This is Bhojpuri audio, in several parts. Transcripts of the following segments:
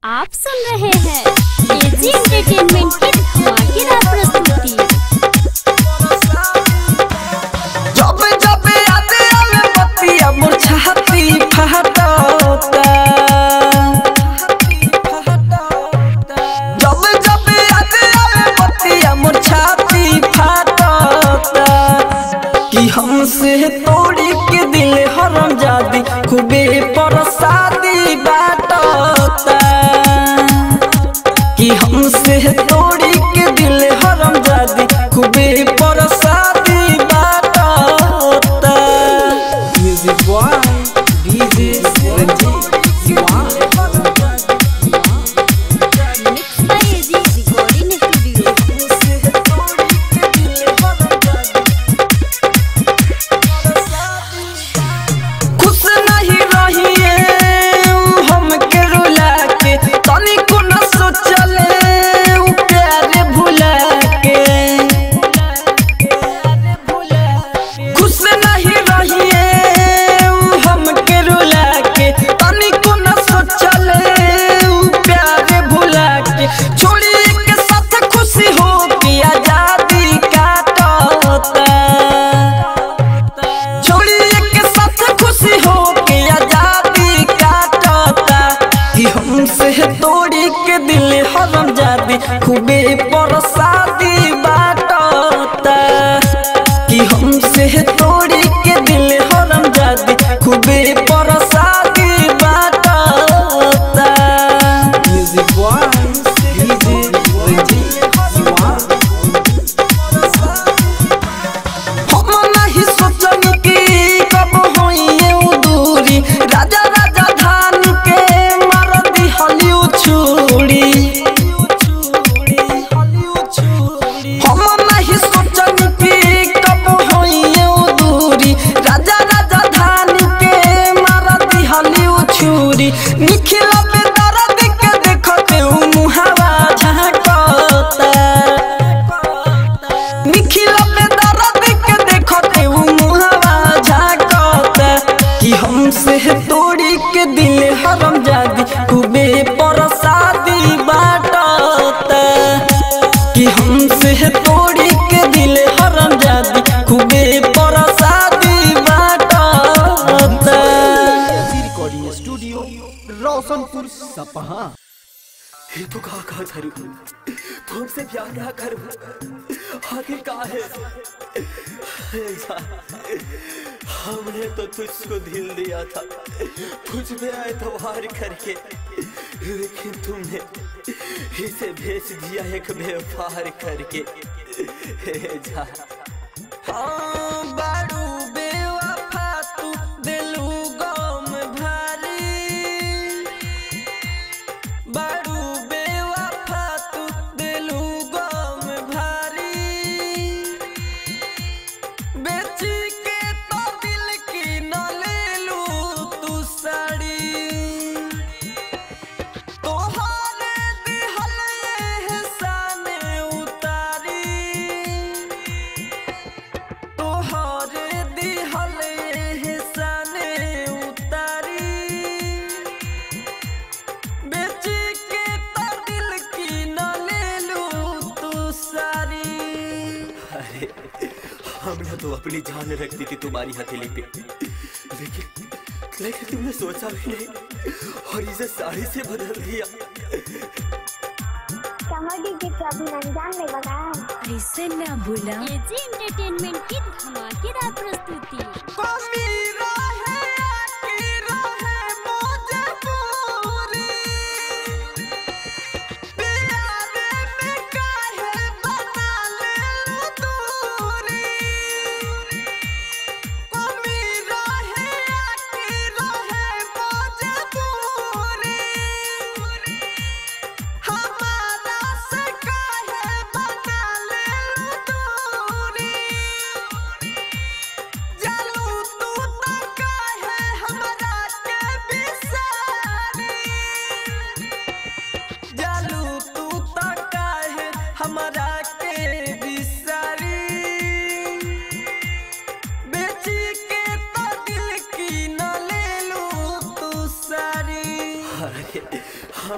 आप सुन रहे हैं एजी एंटरटेनमेंट की धमाकेदार प्रस्तुति जब जब याद आवे बतिया मोर छाती फहटता जब जब याद आवे बतिया मोर छाती फहटता कि हमसे तोड़ी के दिल हरम जादी खूबे परसादी बाटता कि हमसे तोड़ी के दिल हरम जादी खूबे परसादी बाटता music boy DJ Ranjeet Diwan mix by AG recording studio खुश नहीं रहिए हमके रुला के तनिको न सोचले उ प्यार भुला के खुश नहीं रहिए हमके रुला के तनिको न सोचले उ प्यार भुला के छोड़ी के साथ खुशी हो के आजादी काटता छोड़िए के साथ खुशी हो के आजादी काटता कि हमसे तोड़ी के दिल हरम जादी खूबे परसादी बाटता कि हमसे तोड़ी के दिल हरम जादी खूबे परसादी बाटता music boy DJ Ranjeet Diwan हम नहीं सोचनी कि कब होइए उ दूरी राजा राजा धान के मार दी हलिउ छुरी हम नहीं सोचनी कि कब होइए उ दूरी राजा राजा धान के मार दी हलिउ छुरी निखिल पे दर्द के देखते उ मुहावा झांकता निखिल पे दर्द के देखते उ मुहावा झांकता कि हमसे तोड़ी के दिल हरम जादी खूबे परसादी बाटता कि हमसे तोड़ी के दिल हरम जादी खूबे परसादी बाटता रिकॉर्डिंग स्टूडियो रोशनपुर सपहा ये तो कहा कहा धरू तुमसे प्यार ना करूं आगे कहा है ऐसा हमने तो तुझको दिल दिया था तुझ पे एतवार करके लेकिन तुमने इसे भेज दिया एक व्यवहार करके हे जा हाँ, बारू बेवफा तू दिलू गम भारी बारू बेवफा तू दिलू गम भारी बेची के तो दिल की न लेलू तू साड़ी तोहरे दिहल एहसान उतारी तोहरे दिहल एहसान उतारी बेची के तो दिल की न लेलू तू सारी अरे हमने तो अपनी जान रख दी थी तुम्हारी हथेली पे लेकिन लेकिन तुमने सोचा भी नहीं और इसे साड़ी से बदल दिया कमर डीजे के अभिनंदन ने बताया ऐसे ना भूला एजी एंटरटेनमेंट की धमाकेदार प्रस्तुति कमी रहे की रहे मजबूरी प्यारे में काहे बना ले दूरी कमी रहे की रहे मजबूरी हमारा से काहे बना ले दूरी जालो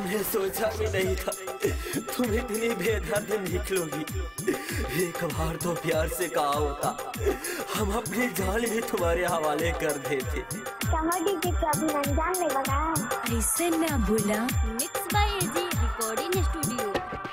हमने सोचा भी नहीं था तुम इतनी बेदर्द निकलोगी एक बार तो प्यार से कहा होता हम अपनी जान भी तुम्हारे हवाले कर देते समझ लीजिए कि अभी रमजान में बना ऐसे ना भूला mix by AG recording studio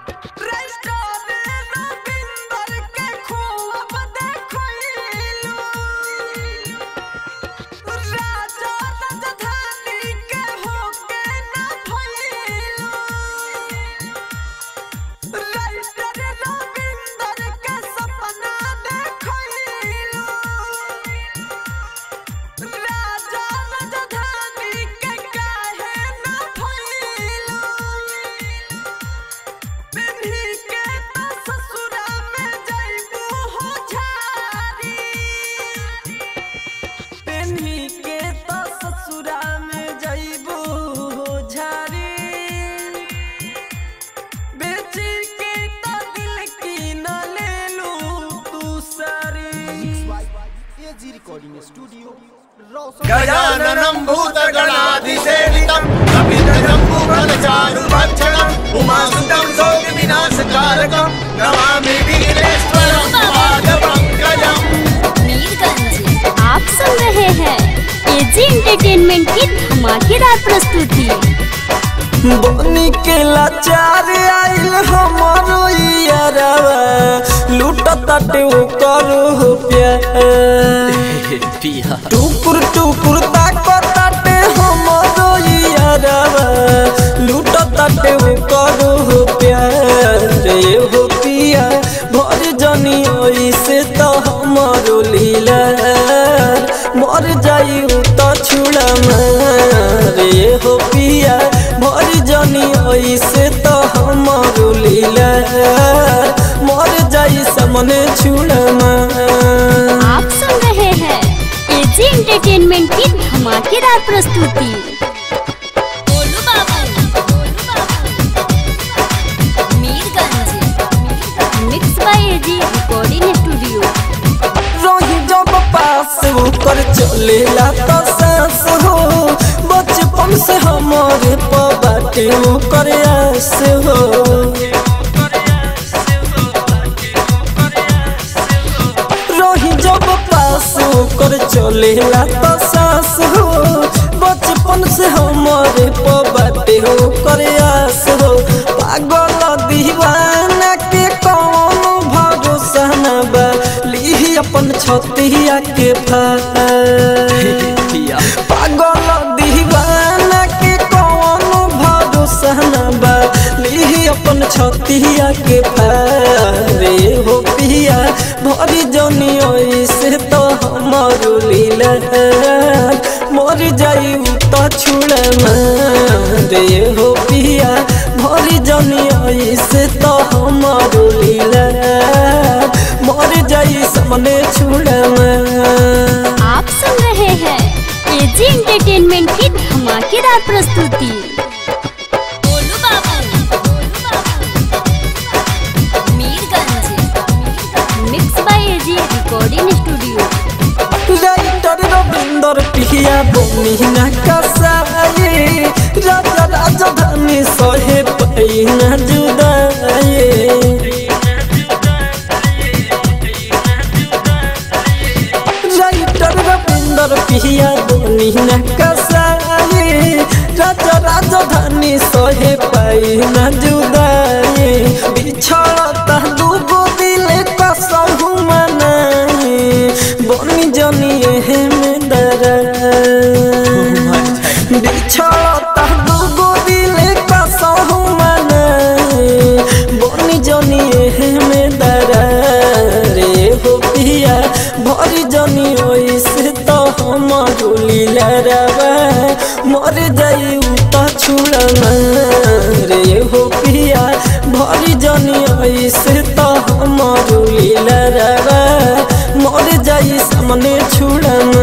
पेन्ही के तो ससुरा में जइबू हो झारी बेची के तो दिल की न लेलू तू सारी एजी रिकॉर्डिंग स्टूडियो रोशन गजाननं भूतगणाधिसेवितं कपितजम्बुफलचारुभक्षणम् उमासुतं शोकविनाशकारकं नमामि वीरेश्वरं पादपङ्कजम् मीरगंज आप सुन रहे हैं एजी एंटरटेनमेंट की धमाकेदार प्रस्तुति बनी के लाचार आइल हमारो यारवा लूट तटे वो करो हो प्यार पिया टुकुर टुकुर ताको ताटे हमारो यारवा लूट ताटे वो करो हो प्यार रे हो पिया भर जनी ओइसे तो हमारो लीला मर जाई तो छुड़ा रे हो पिया भर जनी ओइसे तो हमारो लीला मर जाई समने छुड़ा आप सुन रहे हैं एजी एंटरटेनमेंट की धमाकेदार प्रस्तुति गोलू बाबू, गोलू बाबू। Mirganj mix by AG recording studio रही जब पास होकर चलेला तो सांस हो बचपन से हमारे पबाटे होकर आस हो रही जब पास होकर चलेला तो सांस हो बचपन से हमारे पबाटे होकर आस हो पागल दीवाना के कौन भरोसा न बा ली अपन छतिया के फार पिया पागल दीवाना के कौन भरोसा न बा ली अपन छतिया के फारे हो पिया भरी जनी ऐसे तो हमारो लीला मर जाई तो छुड़ रे हो पिया भरी जनी ऐसे तो हमारो लीला मर जाई सामने छुड़ आप सुन रहे हैं एजी एंटरटेनमेंट की धमाकेदार प्रस्तुति गोलू बाबू, गोलू बाबू। Mirganj mix by AG recording studio writer Ravinder पिया बनी ना कसाए राजा राजधानी सहे पैना जुदाए राइटर रविंदर पिया बनी ना कसाए राजा राजधानी सहे पैना जुदाए बिछड़ता दूगो दिल कसहु मनाए बनी जनी एहे में दरा बिछड़ता दूगो दिल कसहु मनाए बनी जनी एहे में दरा रे हो पिया भरी जनी ओइसे तो हमारो लीला रवा मर जाई तो छुड़ना रे हो पिया भरी जनी ऐसे तो हमारो लीला रवा मर जाई सामने छुड़ना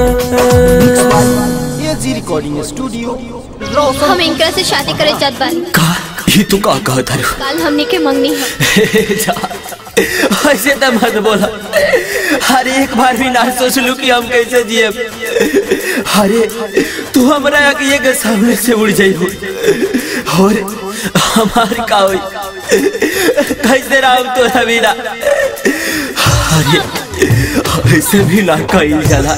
एजी रिकॉर्डिंग स्टूडियो रोशन हम इनकरा से शादी करे चाहत बानी का ये तू का कहा तारू काल हमने के मंगनी है जा ऐसे तो मत बोला हर एक बार भी ना सोच लू कि हम कैसे जिए अरे तू हमरा अकिए के सामने से उड़ जाई हो और हमार का होई कैसे राम तो रवीना अरे ऐसे भी ना कही जाला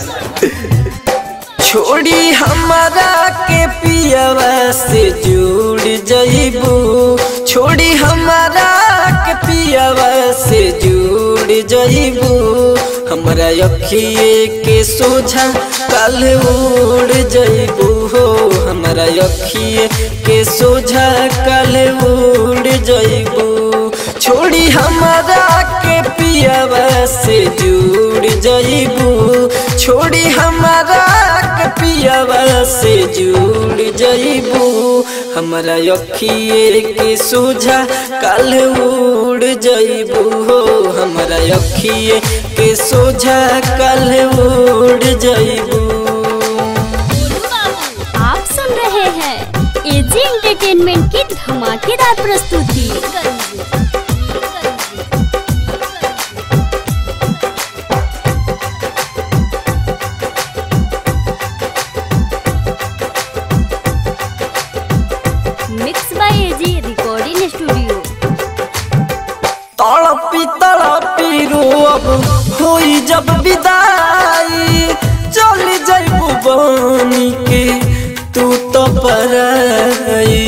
छोड़ी हमारा के पियवा से जुड़ जइबू छोड़ी हमारा के पियवा से जुड़ जइबू हमरा अखिए के सोझा कल उड़ जइबू हो हमरा अखिए के सोझा कल उड़ जइबू छोड़ी हमारा के पियवा से जुड़ जइबू छोड़ी हमारा के पियवा से जुड़ जइबू हमरा अखिए के सोझा कल उड़ जइबू हो हमरा अखिए के सोझा कल उड़ जइबू आप सुन रहे हैं एजी एंटरटेनमेंट की धमाकेदार प्रस्तुति mix by AG recording studio तड़पी तड़पी रोब होई जब विदाई चल जइबू बनी के तू तो पराई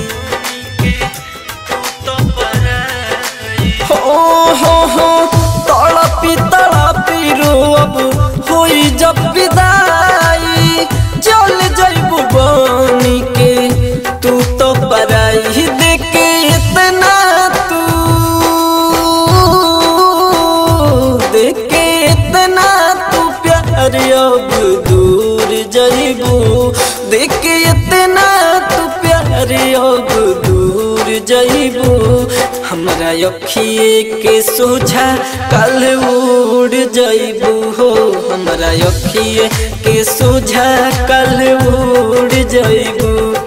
हो हो हो तड़पी तड़पी रोब होई जब विदाई चल जइबू बनी के तू तो पराई देखे इतना तू देखे इतना तू प्यार अब दूर जइबू देखे इतना तू प्यार अब दूर जइबू हमरा अखिए के सोझा कल उड़ जइबू हो हमरा अखिए के सोझा कल उड़ जइबू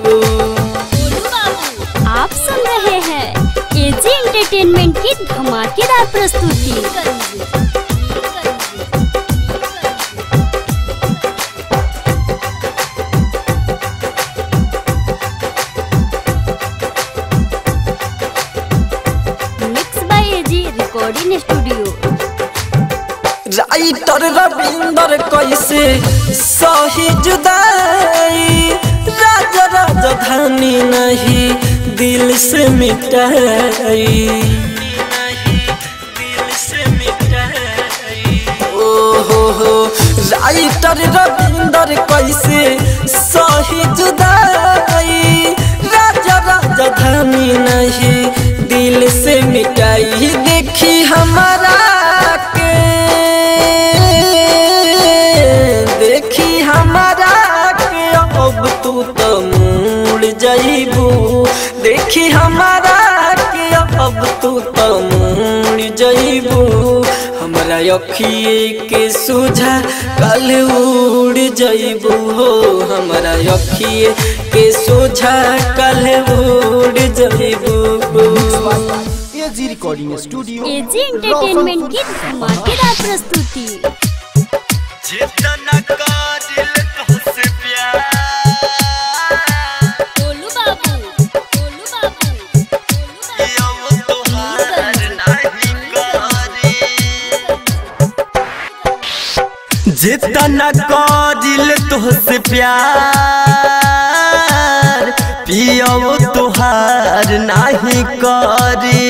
आप सुन रहे हैं एजी एंटरटेनमेंट की धमाकेदार प्रस्तुति mix by AG recording studio writer Ravinder कैसे सही जुदाई राजा राजधानी नहीं दिल से मिटाई ओ हो हो राइटर रविंदर कैसे सही जुदाई राजा राजधानी नहीं दिल से मिटाई देखी हमारा के देखी हमारा के अब तू तो मुड़ जाइबू देखी हमारा के अब तू तो मुड़ जाइबू हमरा अखिए के सोझा कल उड़ जाइबू हो हमरा अखिए के सोझा कल उड़ जाइबू AG recording studio AG entertainment की धमाकेदार प्रस्तुति जितना कादिल तुझसे प्यार गोलू बाबू गोलू बाबू किया वो तोहार नहीं करी जितना कादिल तुझसे प्यार पिया वो तोहार नहीं करी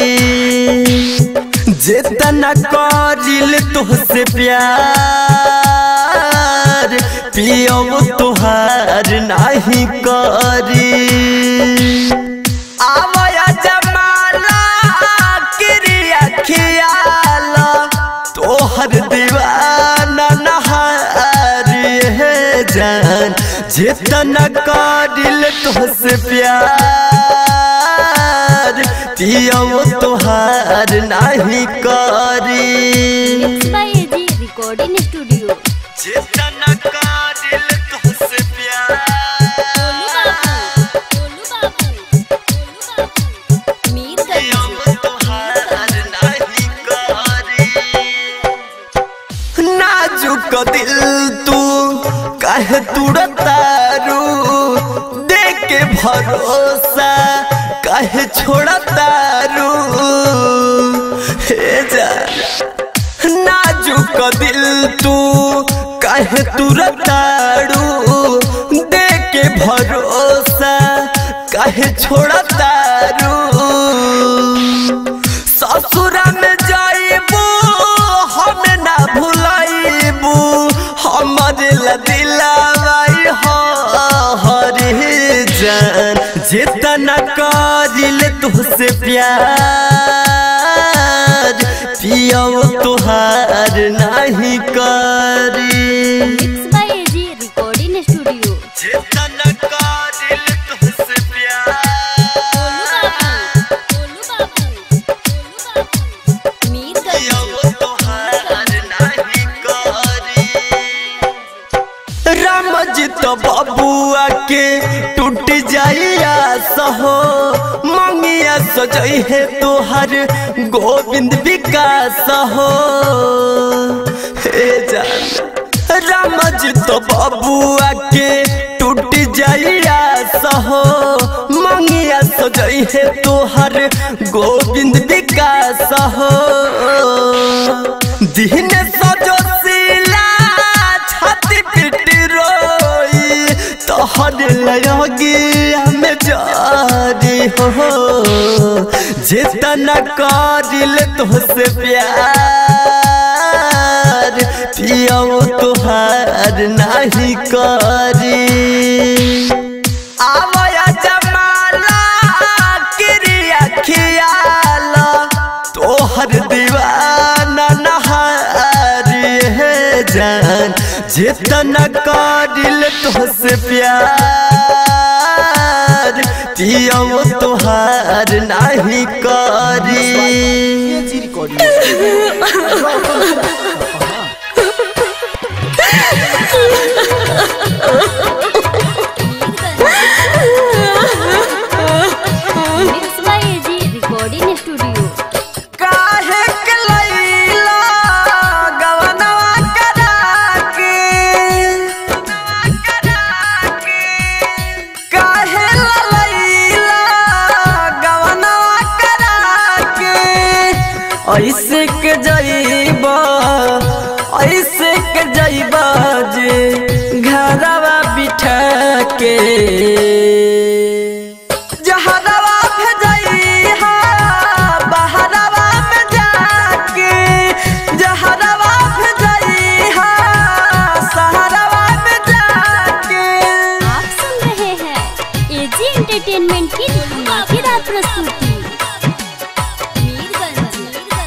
जितना कादिल तुझसे प्यार पिया वो तोहार नहीं करी आवया जमाला क्रिया खियाला तोहर दीवाना नहार है जान जितना कादिल तुझसे प्यार पिया वो तोहार नहीं करी mix by AG recording studio जितना कादिल तुझसे प्यार गोलू बाबू गोलू बाबू गोलू बाबू मीरगंज नाजुक दिल तू कहे तुड़तारू देख के भरोसा कहे काहे छोड़ा तारू हे जा नाजुक दिल तू काहे तुरतारू दे के भरोसा काहे छोड़ा तारू ससुरा में जाइबू हम ना भुलाइबू हमर लदिलावाई हो हरे जान जितना करिल तुझसे प्यार पियो तुहार नहीं करी mix by AG recording studio जितना करिल तुझसे प्यार गोलू बाबू गोलू बाबू मीरगंज पियो तुहार नहीं करी राम जी तो बबुआ के टूट जाइया सहो मंगिया सजई है तोहर गोविंद विकास हो हे जान राम जी तो बबुआ के टूट जाइया सहो मंगिया सजई है तोहर गोविंद विकास हो दिन सजो सिला छाती पिट रोई तोहर लयोगी हमें जारी हो जितना करिल तुझसे प्यार पियो तुहार नहीं करी आवया जमाला क्रिया खियाला तोहर दीवाना नहारी है जान जितना करिल तुझसे प्यार पियो तुहार नहीं करी AG recording mix by AG recording studio काहे के लैला गवनवा करा के काहे लैला गवनवा करा के ऐसे के जइबा ऐसे के जइबा जे घरवा बिठा के जहरवा भेजइहा बहरवा में जाके जहरवा भेजइहा सहरवा में जाके आप सुन रहे हैं एजी एंटरटेनमेंट की धमाकेदार प्रस्तुति मीरगंज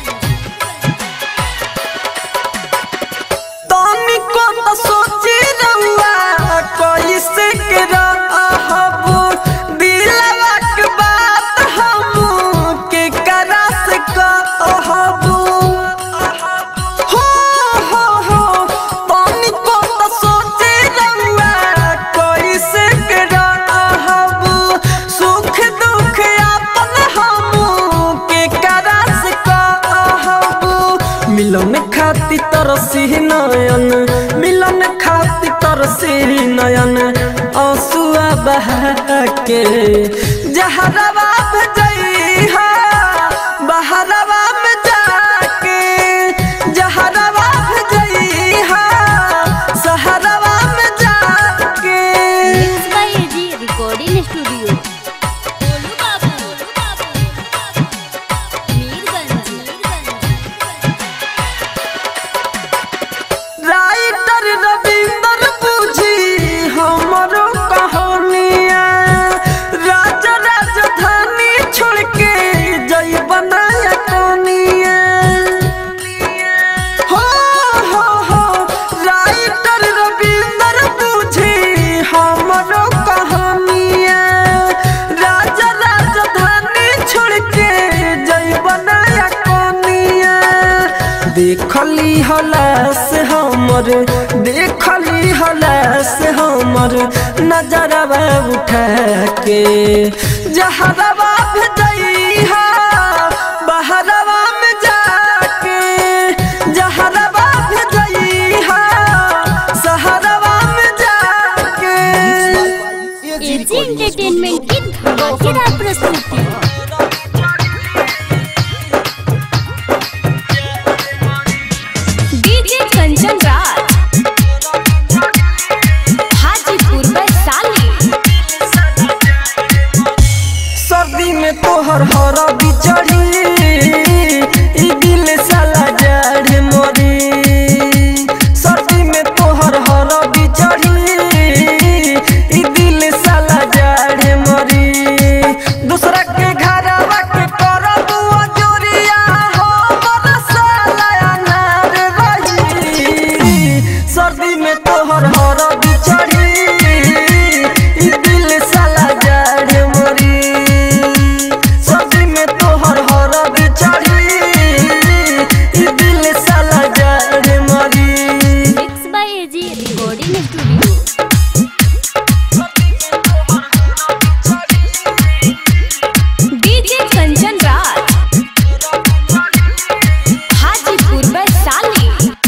तनिको तो सोची रहुआ कैसे के रहबू दिलवा के बात हम के करा से कहबू हो हो हो तनिको तो सोची रहुआ कैसे के रहबू सुख दुख अपन हम के करा से कहबू मिलन खाती तरसी नयन मिलन खाती तरसी नयन आंसुआ बहा के जहरवा भेजइहा बहरवा में जाके जहरवा भेजइहा सहरवा में जाके mix by AG recording studio Golu बाबू गोलू बाबू मीरगंज राइटर रविंदर बुझी हमरो कहानिया राजा राजधानी छोड़ के जय बनाया कोनिया हो हो हो राइटर रविंदर बुझी हमरो कहानिया राजा राजधानी छोड़ के जय बनाया कोनिया देखली हलास हमर देखली हलास हमर नजरवा उठा के जहरवा भेजइहा बहरवा में जाके जहरवा भेजइहा सहरवा में जाके एजी एंटरटेनमेंट की धमाकेदार प्रस्तुति में तोहर हर बिचड़ी ई दिल साला जड़ मोरी सर्दी में तोहर हर बिचड़ी ई दिल साला जड़ मोरी दूसरा के घरवा के करब जोरिया हो मोर साला अनार रही सर्दी में तोहर हर बिचड़ी ई दिल साला जड़ मोरी सर्दी में तोहर हर बिचड़ी ई दिल साला जड़ मोरी mix by AG recording studio DJ Kanchan Raj Hajipur Vaishali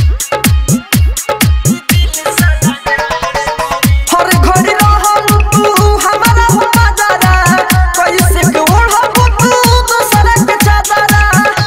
हर घड़ी रहल तू हमारा हो नजारा कैसे के ओढ़ब तू दूसरा के चादरा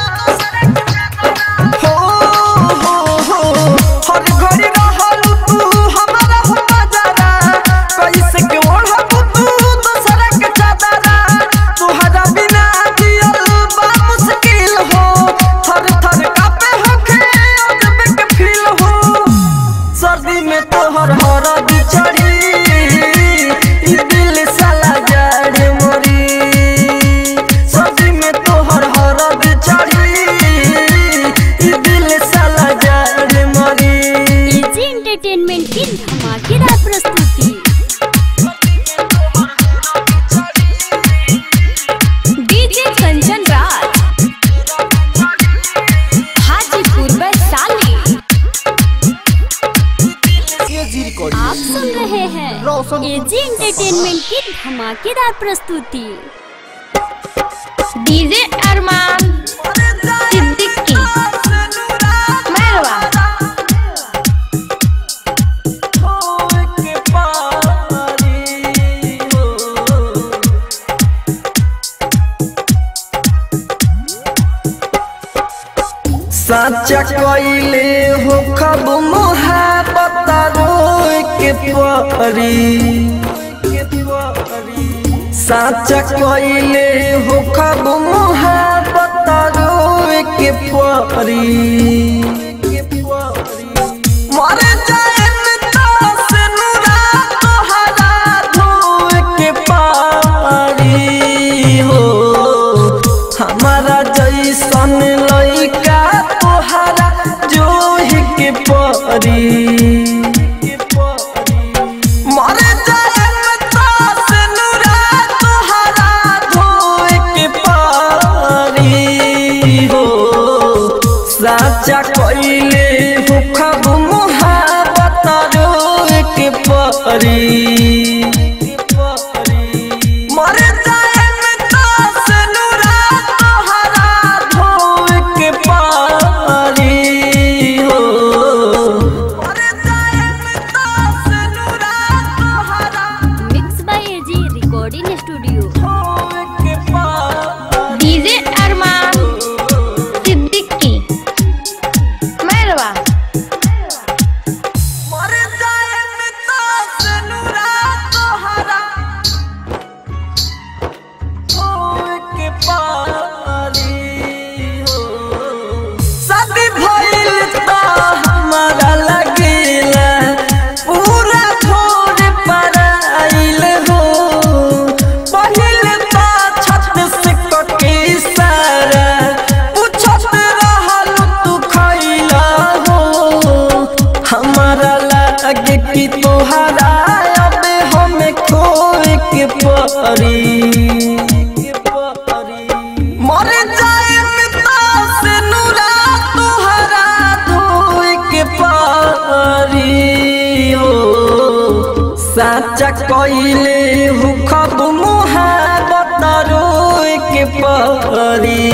हो हो हो हर घड़ी रहल तू हमारा हो नजारा कैसे के ओढ़ब तू दूसरा के चादरा तुहरा बिना जियल बा मुश्किल हो थर थर कापे होखे अजब के फील हो सर्दी में तोहर हर बिछड़ी ई दिल साला जड़ मोरी सर्दी में तोहर हर बिछड़ी ई दिल साला जड़ मोरी एजी एंटरटेनमेंट की धमाकेदार प्रस्तुति DJ Kanchan Raj Hajipur Vaishali AG recording आप सुन रहे हैं एजी एंटरटेनमेंट की धमाकेदार प्रस्तुति डीजे अरमान सिद्दीकी मैरवा साचा कइले हो खब मोहब्बत रोए के परी साचा कइले हो खब मोहब्बत रोए के परी मर जाएन तास नुरा तोहरा धोए के पारी हो हमारा जैसन लइका तोहरा जोहि के परी मर जाएन तास नुरा तोहरा धोए के पारी हो साचा कइले हो खब मोहब्बत रोए के परी मर जाएन तास नुरा तोहरा धोए के पारी हो मर जाएन तास नुरा तोहरा mix by AG recording studio धोए के पारी डीजे अरमान सिद्दीकी मैरवा मर जाएन तास नुरा तोहरा होए के पारी हो शादी भइल त हमारा लगेला पूरा छोड़ पर आइल हो पहिल त छत से कके सारा पूछत रहल तू खइला हो हमारा लागे कि तोहरा अब हमें खोए के परी मर जाए तास नुरा तोहरा धोए के पारी हो साचा कइले हु खब मुहाबत रोए के परी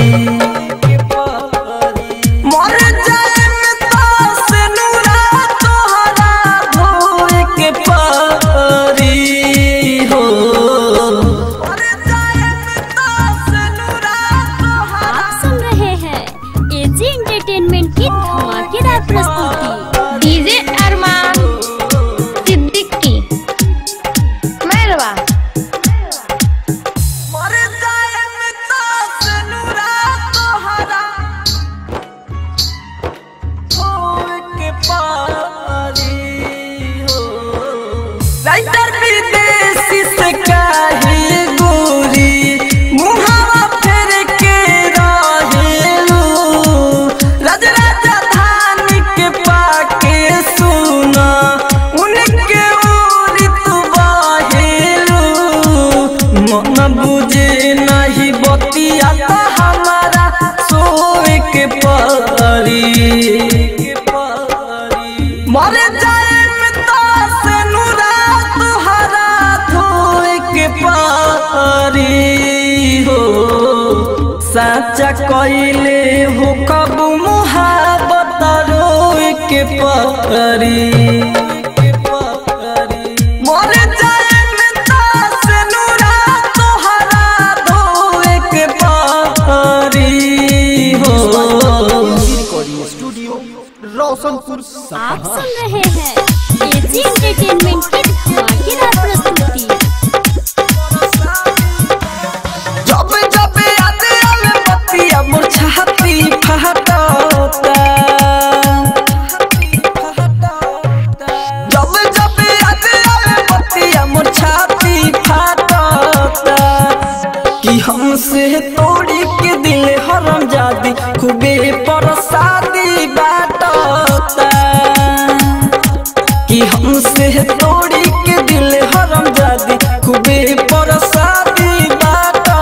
मर जाए तास नुरा तोहरा धोए के पारी हो मर जाए तास नुरा तोहरा आप सुन रहे हैं एजी एंटरटेनमेंट की धमाकेदार प्रस्तुति डीजे अरमान सिद्दीकी मैरवा मर जाए साचा कइले हो कब मुहाबत रोए के परी मर जाए में तास नूरा तोहरा धोए के परी हो रिकॉर्डिंग स्टूडियो रोशनपुर आप सुन रहे हैं एजी एंटरटेनमेंट की धमाकेदार प्रस्तुति जब जब याद आवे बतिया मोर छाती फहटता जब जब याद आवे बतिया मोर छाती फहटता कि हमसे तोड़ी के दिल हरम जादी खूबे परसादी बाटता कि हमसे तोड़ी के दिल हरम जादी खूबे परसादी बाटता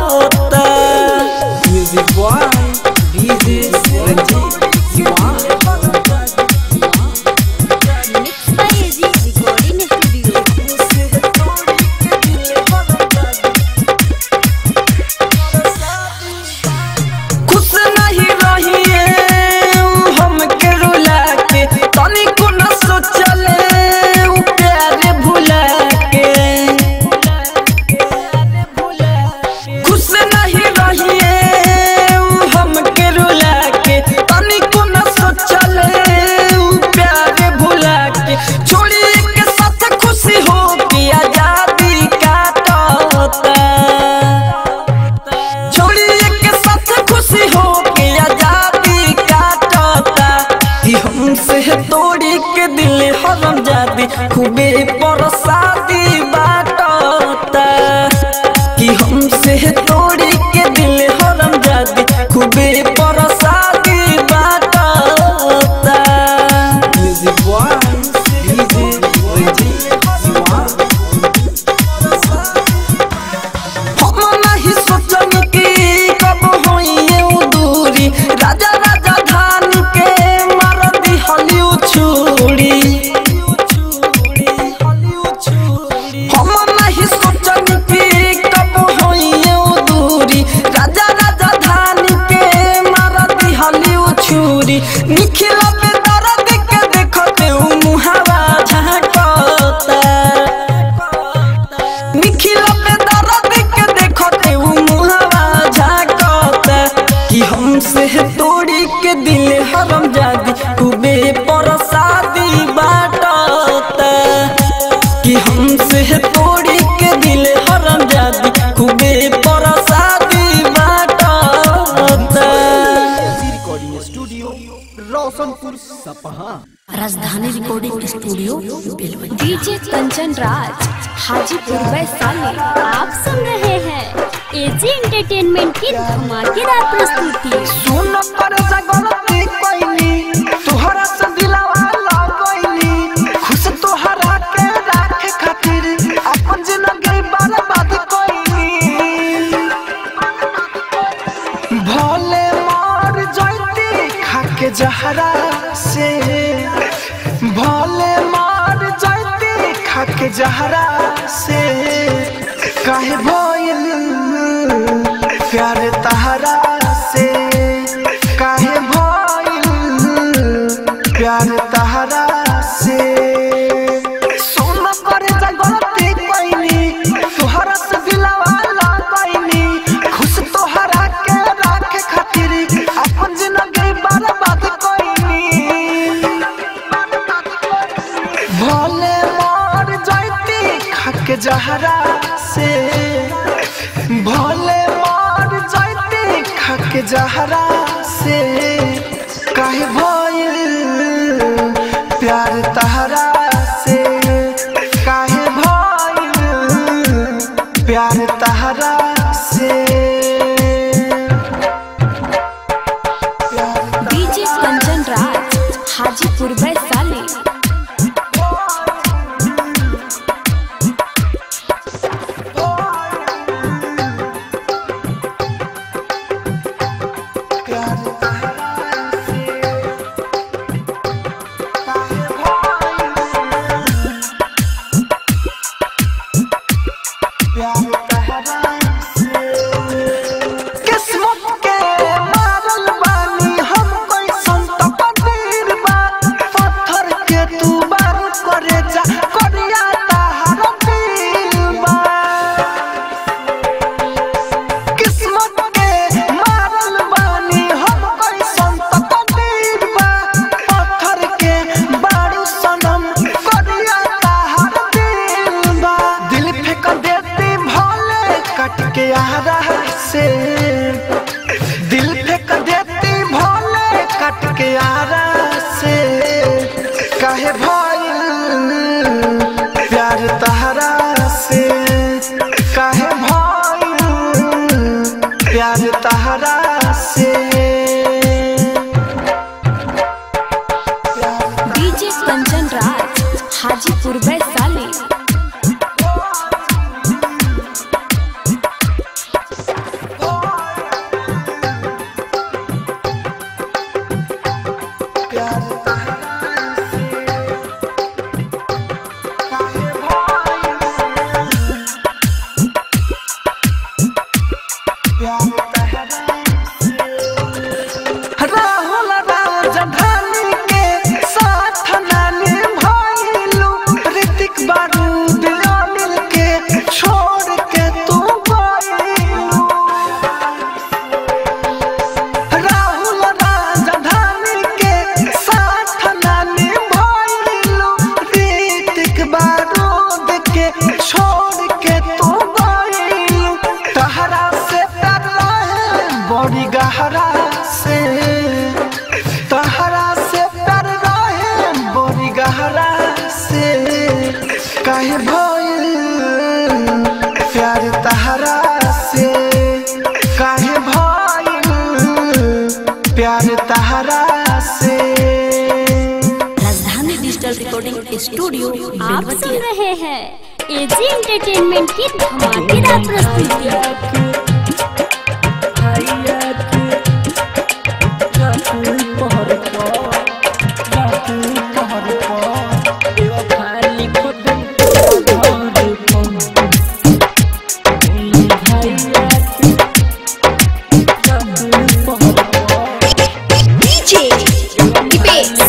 music boy DJ Ranjeet Diwan mix by AG recording studio खुश नहीं रहिए उ हमके रुला के तनिको न सोचले उ प्यार भुला के खुश नहीं रहिए उ हमके रुला के तनिको न सोचले उ प्यार भुला के छोड़िए के साथ खुशी हो के आजादी काटता छोड़िए के साथ खुशी हो के आजादी काटता कि हमसे तोड़ी के दिल हरम जादी खूबे परसादी बाटता कि हमसे तोड़ी के दिल हरम जादी खूबे परसादी बाटता music boy DJ Ranjeet Diwan हम नहीं सोचनी कि कब होइए उ दूरी राजा राजा धान के मार दी हलिउ छुरी हम नहीं सोचनी कि कब होइए उ दूरी राजा राजा धान के मार दी हलिउ छुरी निखिला पे दर्द के देखते उ मुहावा झांकता निखिला पे दर्द के देखते उ मुहावा झांकता कि हमसे तोड़ी के दिल हरम जादी खूबे परसादी बाटता कि हमसे तोड़ी के दिल हरम जादी खूबे परसादी बाटता recording studio Roshanpur Sapaha Rajdhani recording studio बेलवंती डीजे कंचन राज हाजीपुर वैशाली आप सुन रहे हैं एजी एंटरटेनमेंट की धमाकेदार प्रस्तुति सुन पर जगलती कोइनी तोहरा से दिलावा लगोइनी खुश तोहरा के राखे खातिर अपन जिंदगी बर्बाद कोइनी भोले मर जैती खाके जहरा से भोले मर जैती खाके जहरा से काहे भइल प्यार तहरा से काहे भइल प्यार तहरा से सोन कर जगती कोइनी तोहरा से दिलवा लगैनी खुश तोहरा के राखे खातिर अपन जिंदगी बर्बाद कोइनी भोले मर जैती खाके जहरा से भोले मर जैती खाके जहरा से काहे भइल प्यार तहरा से काहे भइल प्यार तहरा से डीजे कंचन राज हाजीपुर वैशाली प्यार तहरा काट के आरा से काहे भइल प्यार तहरा से काहे भइल प्यार तहरा से डीजे कंचन राज हाजीपुर वैशाली राहुल राजधानी के साथ नानी भइलू ऋतिक बारूद अनिल के छोड़ के तू गइलू राहुल राजधानी के साथ नानी भइलू ऋतिक बारूद के छोड़ के तू गइलू तहरा से प्यार रहे बड़ी गहरा से तहरा से प्यार रहे बड़ी गहरा से काहे भइल प्यार तहरा से काहे भइल प्यार तहरा से राजधानी डिजिटल रिकॉर्डिंग स्टूडियो आप सुन रहे हैं एजी एंटरटेनमेंट की धमाकेदार प्रस्तुति डीजे दीपेश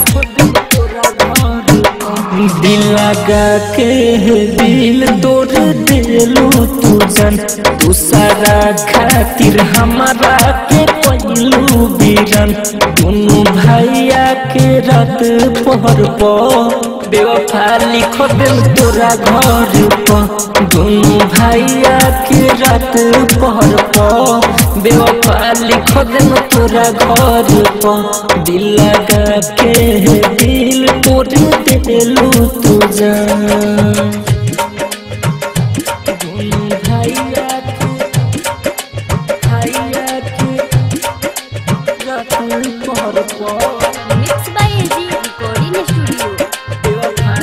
दिल लगा के दिल तोड़ देलू तू जन तू सारा खातिर हमारा के पहलू बीरन दोनों भैया के रात पहर पो बेवफा लिख दिल तोरा घर पर दोनों भैया के रात पहर पो बेवफा लिख दिल तोरा घर पर दिल लगा के दिल तोड़ देलू तू जान दोनों भैया के भैया के रात पहर पो mix by AG recording studio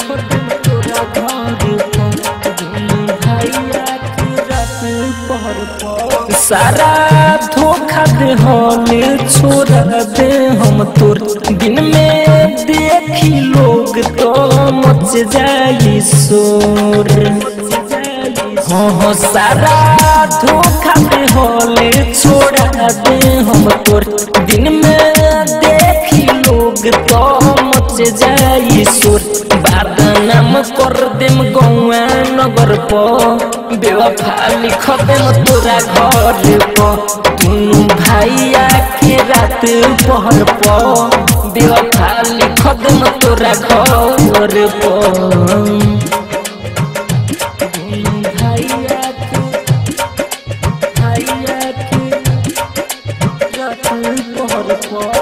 सारा धोखा दे हमें छोड़ा दे हम तोर दिन में देखी लोग तो मच जाई शोर हाँ हाँ सारा धोखा दे होले छोड़ा दे हम तोर दिन में देखी लोग तो मच जाई सुर बादनाम कर देम गौआ नगर प बेवफा लिख देम तोरा घर प दुनू भैया के रात पहर प बेवफा लिख देम तोरा घर प दुनू भैया के भैया के रात पहर प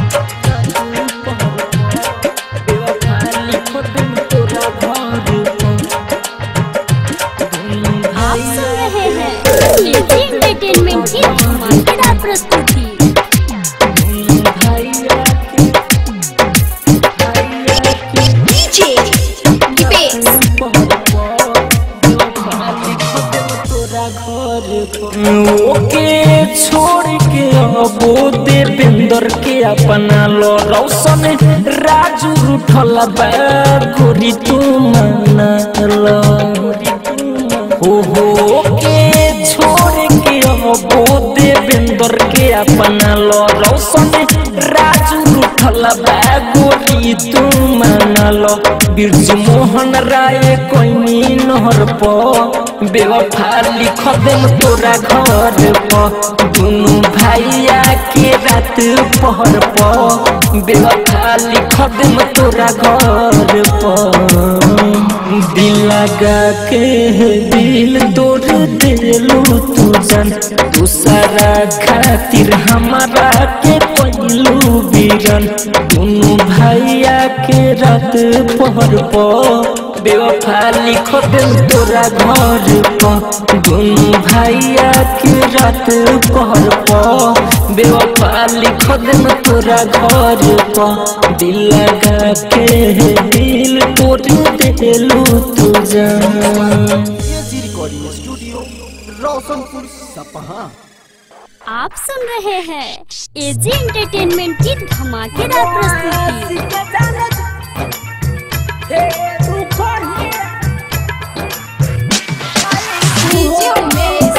आप सुन रहे हैं एजी एंटरटेनमेंट की धमाकेदार प्रस्तुति डीजे दीपेश ओके छोड़ के अबो देवेंद्र के अपना लो रौशन राजू उठल बा गोरी तू मानल हो हो के छोड़ के अबो देवेंद्र के अपना लो रौशन राजू उठल बा गोरी तू मानल बिरजू मोहन राय कोइनी नहर प बेवफा लिख देम तोरा घर प दुनू भैया के रात पहर प बेवफा लिख देम तोरा घर प दिल लगा के दिल तोड़ दिलू तू जान दूसरा खातिर हमारा के पहलू बीरन दोनों भैया के रात पहर पर बेवफा लिखो दिल तोरा घर पर दोनों भैया के रात पहर पर बेवफा लिखो दिल तोरा घर पर दिल लगा के दिल तोड़ दिलू तू जान AG recording studio Roshanpur Sapaha आप सुन रहे हैं एजी एंटरटेनमेंट की धमाकेदार प्रस्तुति डीजे उमेश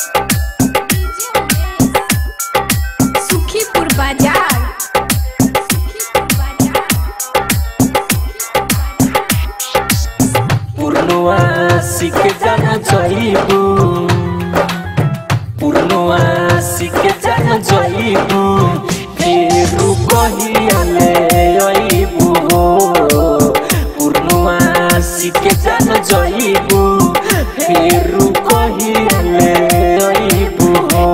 सुखीपुर बाजार पूर्णवा सीख जाना चाहिए पूर्णवा सीख जाना चाहिए फिर कहियाले अइबू पूर्णवा सीख जाना चाहिए फिर कहियाले अइबू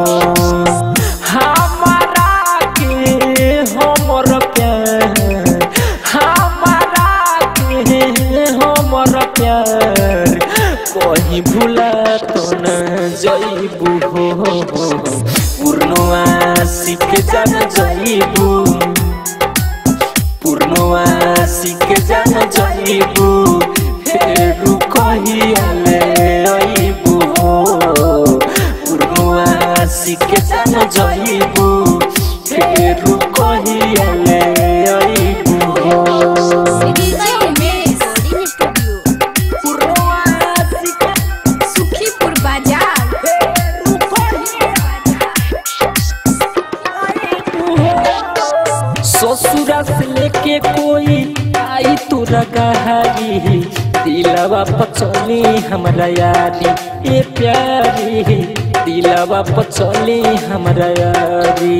हमारा के हमर प्यार हमारा के हमर प्यार कहीं भूला तो न जइबू हो पूर्णवा सीख जान जइबू पूर्णवा सीख जान जइबू फेर कहियाले अइबू हो पूर्णवा सीख जान जइबू फेर कहियाले अइबू हो डीजे उमेश सुखीपुर बाजार ससुरा से लेके कोई आई तोरा गहारी दिलवा पचली हमरा यारी ए प्यारी दिलवा पचली हमरा यारी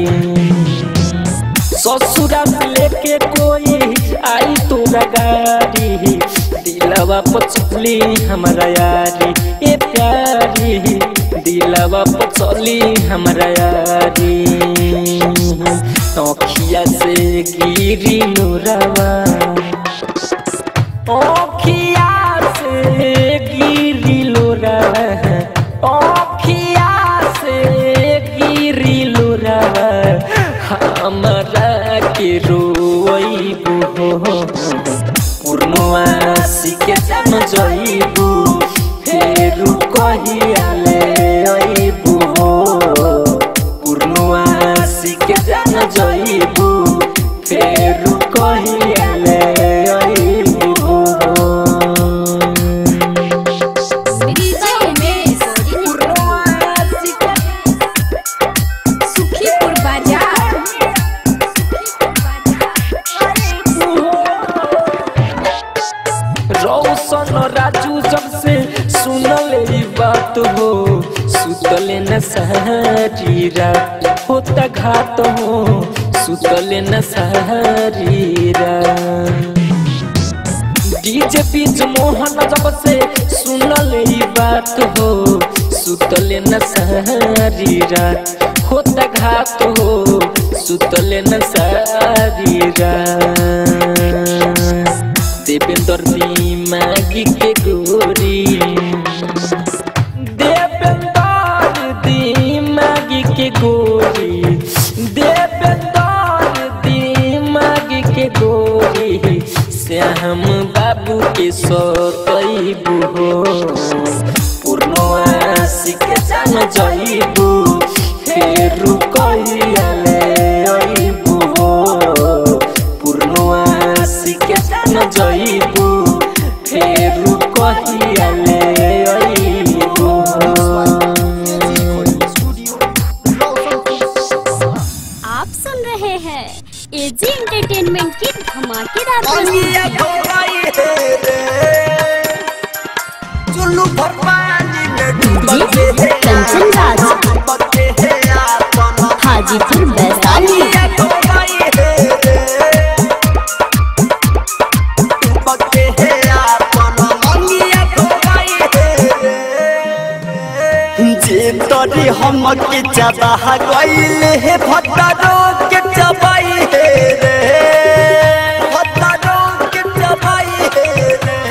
ससुरा से लेके कोई आई तोरा गारी दिलवा पचली हमरा यारी ए प्यारी दिलवा पचली हमरा यारी अखिया से गिरी नूरवा अखिया से गिरी लोरवा अखिया से गिरी लोरवा हमरा के रोइबू हो पूर्णवा सीखे जान जइबू फेरू कहियाले अइबू हो पूर्णवा सीखे जान जइबू फेरू कहियाले अइबू हो डीजे उमेश सुखीपुर बाजार रौशन राजू जब से सुनल ई बात हो सुतले न सहरी रात होता घात हो सुतले न सहरी रात डीजे बीच मोहन जब से सुनल ई बात हो सुतले न सहरी रात होता घात हो सुतले न सहरी रात देवेंद्र दिमागी के गोरी देवेंद्र दिमागी के गोरी देवेंद्र दिमागी के गोरी श्याम बाबू के सतैबू हो पूर्णवा सीख जान जइबू फेरू कहियाले अइबू हो पूर्णवा सीख जान जइबू फेरू कहियाले अइबू हो आप सुन रहे हैं एजी एंटरटेनमेंट की धमाकेदार प्रस्तुति जी कंचन राज हाजीपुर वैशाली Yeah. हमके चबाह गइले हे भट्टारो के चबाई हे रे भट्टारो के चबाई हे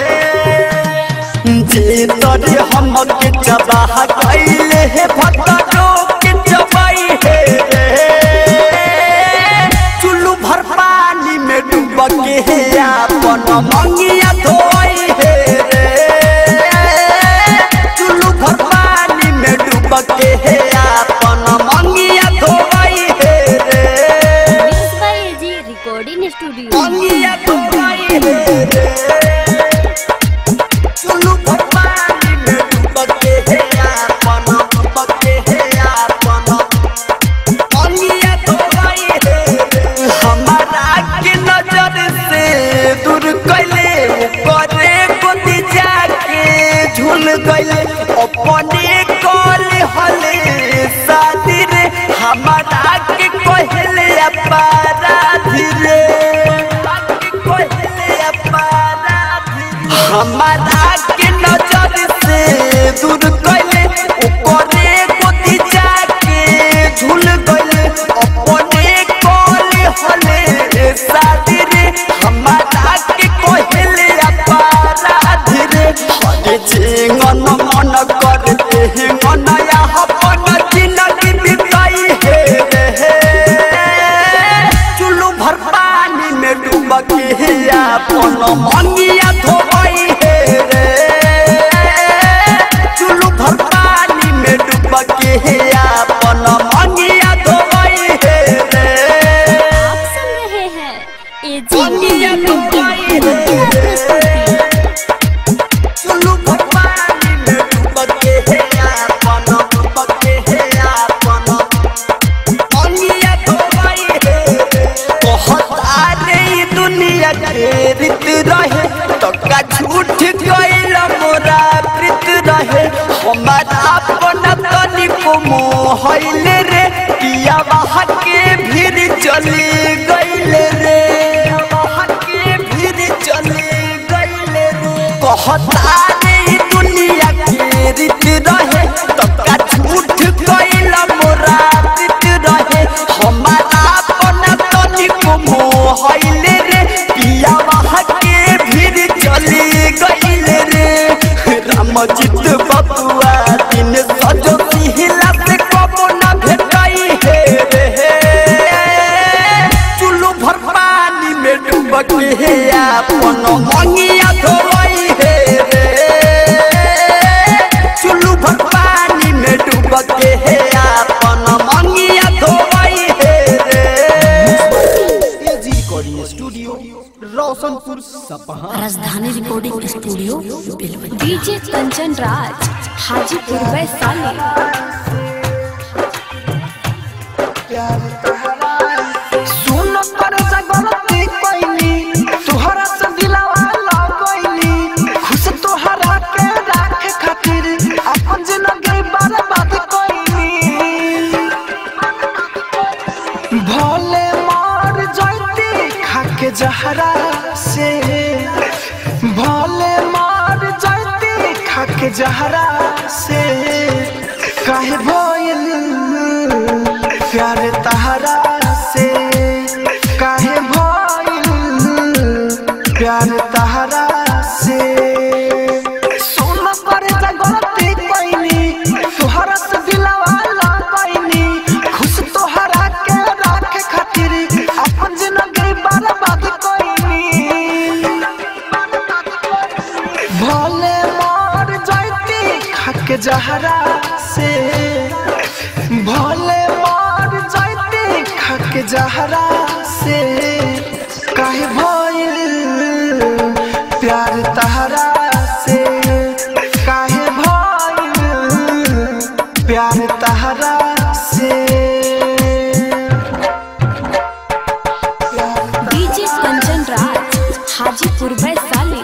रे जे तोरे हमके चबाह गइले हे भट्टारो के चबाई हे रे चुल्लू भर पानी में डूब के हे अपन मंगिया धोई हे रे चुल्लू भर पानी में डूब के हे अपन मंगिया धोई हे रे mix by AG recording studio मंगिया धोई हे रे चुल्लू भर पानी में डूब के हे अपन डूब के हे अपन मंगिया धोई हे रे हमारा के नजर से दूर कैले करे गोदी जाके झूल गइले अपने कल हले शादी रे हमारा के कहले अपराधी रे कहले अपराधी हमारा के नजर से दूर कैले करे गोदी जाके झूल गइले अपने कल हले शादी रे हमारा के कहले अपराधी रे हरे जीवन मन करते हैं मन अपन जिंदगी बिताई है रे चुल्लू भर पानी में डूब के अपन मंगिया धोई है रे चुल्लू भर पानी में डूब के अपन मंगिया धोई है रे आप सुन रहे हैं एजी एंटरटेनमेंट की धमाकेदार प्रस्तुति चुल्लू भर पानी में डूब के अपन डूब के अपन मंगिया धोई है रे कहता नहीं दुनिया के रीत रहे तो का झूठ गइल मोरा प्रीत रहे हमारा अपना तनिको मोहइल रे पिया वहाँ के भीड़ चली गइल रे वहाँ के भीड़ चली गइल रे कहता नहीं दुनिया के रीत रहे तो का झूठ गइल मोरा प्रीत रहे हमारा अपना तनिको मोहइल रे पिया वहाँ के भीड़ चली गइल रे रामजित बबुआ दिन सजो सिहिला से कबो ना भेटाई हे रे चुल्लू भर पानी में डूब के अपन मंगिया धोई हे रे चुल्लू भर पानी में डूब के अपन मंगिया धोई हे रे AG recording studio Roshanpur Sapaha Rajdhani recording studio बेलवती डीजे कंचन राज हाजीपुर वैशाली सुन पर जगलती कोइनी तुहरा से दिलावा लगोइनी खुश तोहरा के राखे खातिर अपन जिंदगी बर्बाद कोइनी भोले मार जाती खाके जहरा से भोले मार जाती खाके जहरा से काहे भइल प्यार तहरा से काहे भइल प्यार तहरा से सोना पर जगती कोइनी तुहरा से दिलवा लगैनी खुश तोहरा के राखे खातिर अपन जिंदगी बर्बाद कोइनी भोले मार जाती खाके जहरा से भोले मार जाती खाके जहरा से काहे भइल प्यार तहरा से काहे भइल प्यार तहरा से डीजे कंचन राज हाजीपुर वैशाली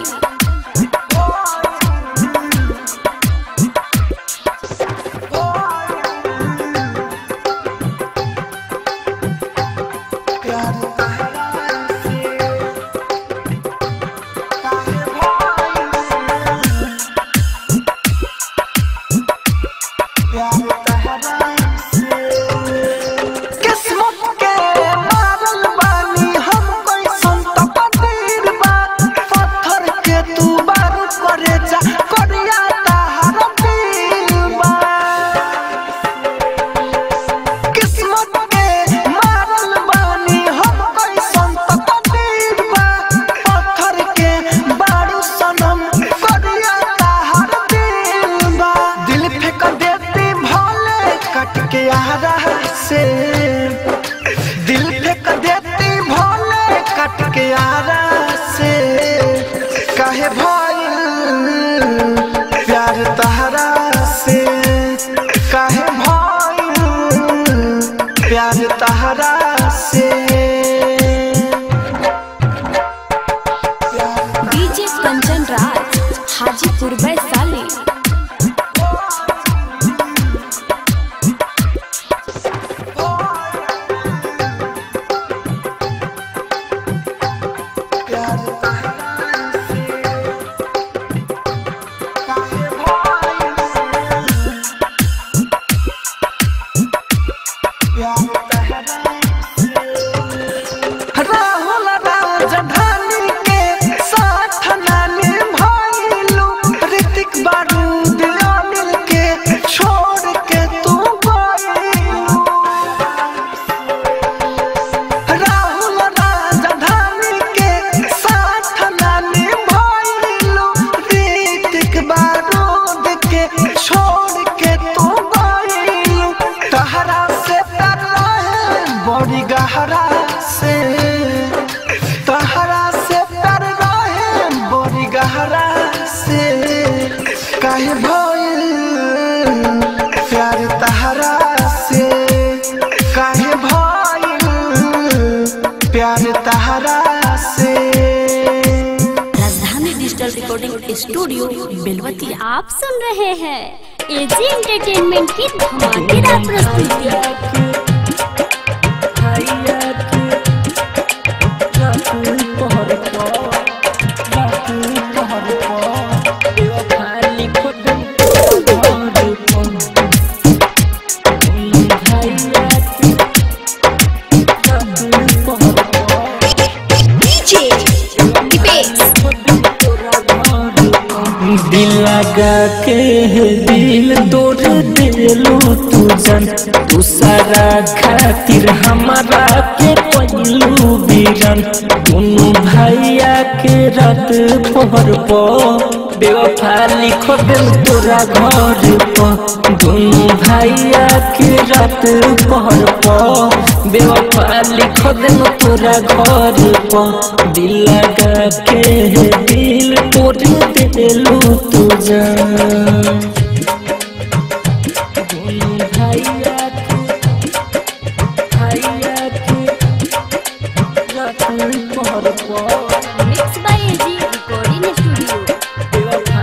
प्यार तहरा से यारा से काहे भइल प्यार तहरा से काहे भइल प्यार तहरा से डीजे कंचन राज हाजीपुर वैशाली राहुल राजधानी के साथ नानी भइलू ऋतिक बारूद अनिल के छोड़ के तू गइलू राहुल राजधानी के साथ नानी भइलू ऋतिक बारूद के छोड़ के तू गइलू तहरा से प्यार रहे बड़ी गहरा से तहरा से प्यार रहे बड़ी गहरा से काहे भइल प्यार तहरा से काहे भइल प्यार तहरा से राजधानी डिजिटल रिकॉर्डिंग स्टूडियो बेलवतिया आप सुन रहे हैं एजी एंटरटेनमेंट की धमाकेदार प्रस्तुति डीजे दीपेश दिल लगा के दिल तोड़ दिलू तू जन तू सारा खातिर हमारा के पहलू बीरन दोनों भैया के रात पहर पो बेवफा लिखो दिल तोरा घर पर दोनों भैया के रात पहर पो बेवफा लिखो दिल तोरा घर पर दिल लगा के दिल तोड़ दिलू तू जान दोनों भैया के भैया के रात पहर पो mix by AG recording studio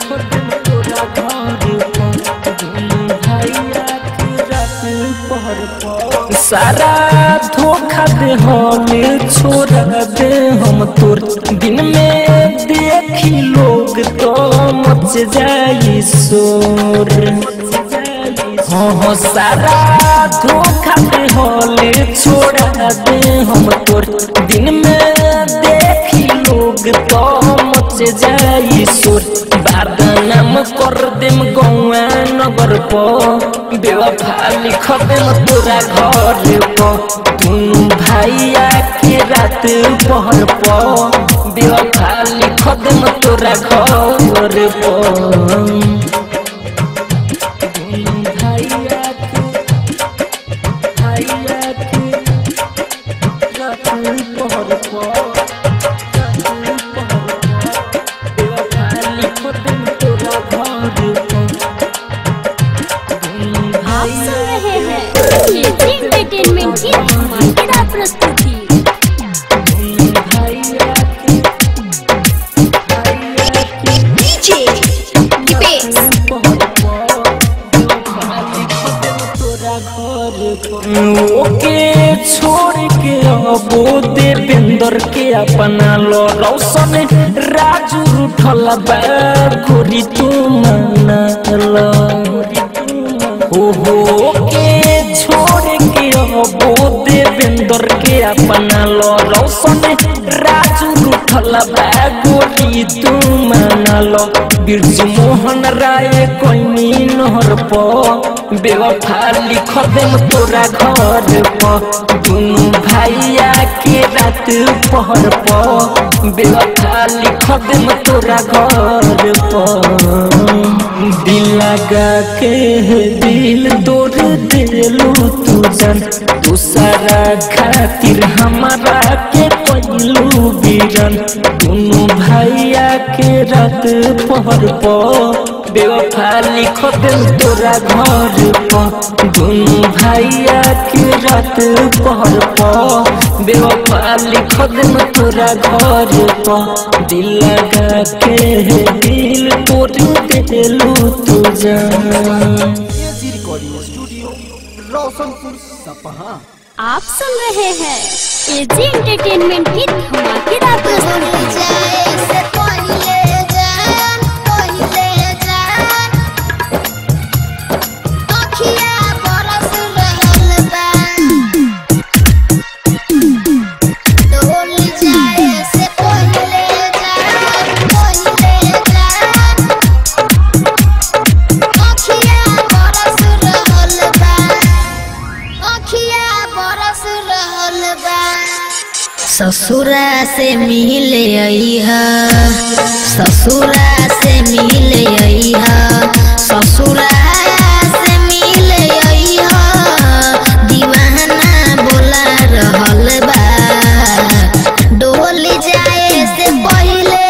सारा धोखा दे हमें छोड़ा दे हम तोर दिन में देखी लोग तो मच जाई शोर हाँ हाँ सारा धोखा दे हले छोड़ा दे हम तोर दिन में देखी लोग तो मच जाई शोर बादनाम कर देम गौआ नगर प बेवफा लिख देम तोरा घर प दुनू भैया के रात पहर प बेवफा लिख देम तोरा घर प दुनू भैया के भैया के रात पहर प आप सुन रहे हैं एजी एंटरटेनमेंट की धमाकेदार प्रस्तुति डीजे दीपेश ओके छोड़ के अबो देवेंद्र के अपना लो रौशन राजू उठल बा गोरी तू मनल ओहो के छोड़ के अबो देवेंद्र के अपना लो रौशन राजू उठल बा गोरी तू मनल बिरजू मोहन राय कोइनी नहर प बेवफा लिख देम तोरा घर प दुनू भैया के रात पहर प बेवफा लिख देम तोरा घर प दिल लगा के दिल तोड़ दिलू तू जन तू सारा खातिर हमारा के कहिलू बीरन दोनों भैया के रात पहर पर बेवफा लिख दिल तोरा घर पर दोनों भैया के रात पहर पर बेवफा लिख दिल तोरा घर पर दिल लगा के दिल तोड़ देलू तू जान AG recording studio Roshanpur Sapaha आप सुन रहे हैं एजी एंटरटेनमेंट की धमाकेदार प्रस्तुति ससुरा से मिले अइहा ससुरा से मिले अइहा ससुरा से मिले अइहा दीवाना बोला रहल बा डोल जाए से पहिले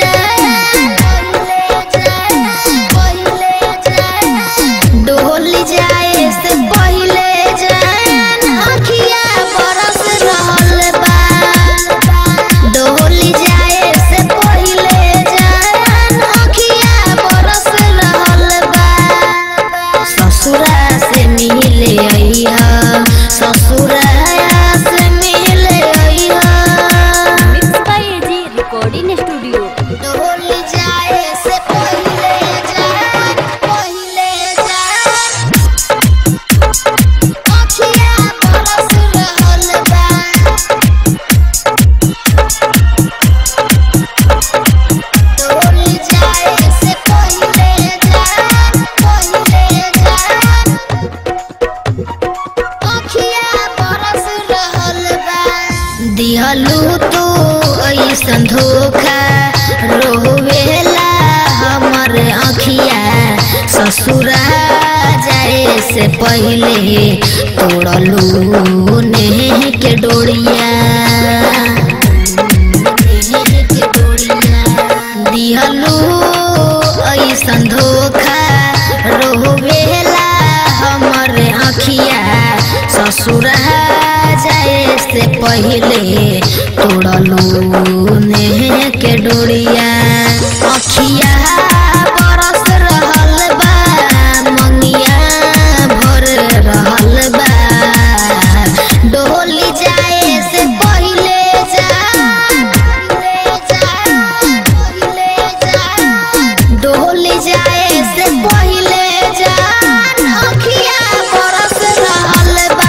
डोल जाए से पहिले जान अखिया बरस रहल बा डोल जाए से पहिले जान अखिया बरस रहल बा ससुरा से मिले अइहा ससुरा से मिले अइहा mix by AG recording studio डोल जाए से पहिले जान पहिले जान अखिया बरस रहल बा डोल जाए से पहिले जान पहिले जान अखिया बरस रहल बा दिहलू तू ऐसन धोखा रोवेला हमर अखिया ससुरा जाए से पहिले तोड़लू नेह के डोरिया नेह के डोरिया दिहलू ऐसन धोखा रोवेला हमर अखिया ससुरा जाए से पहिले तोड़लू नेह के डोरिया अखिया बरस रहल बा मंगिया भर रहल बा डोली जाए से पहिले जा डोली जाए से पहिले जान अखिया बरस रहल बा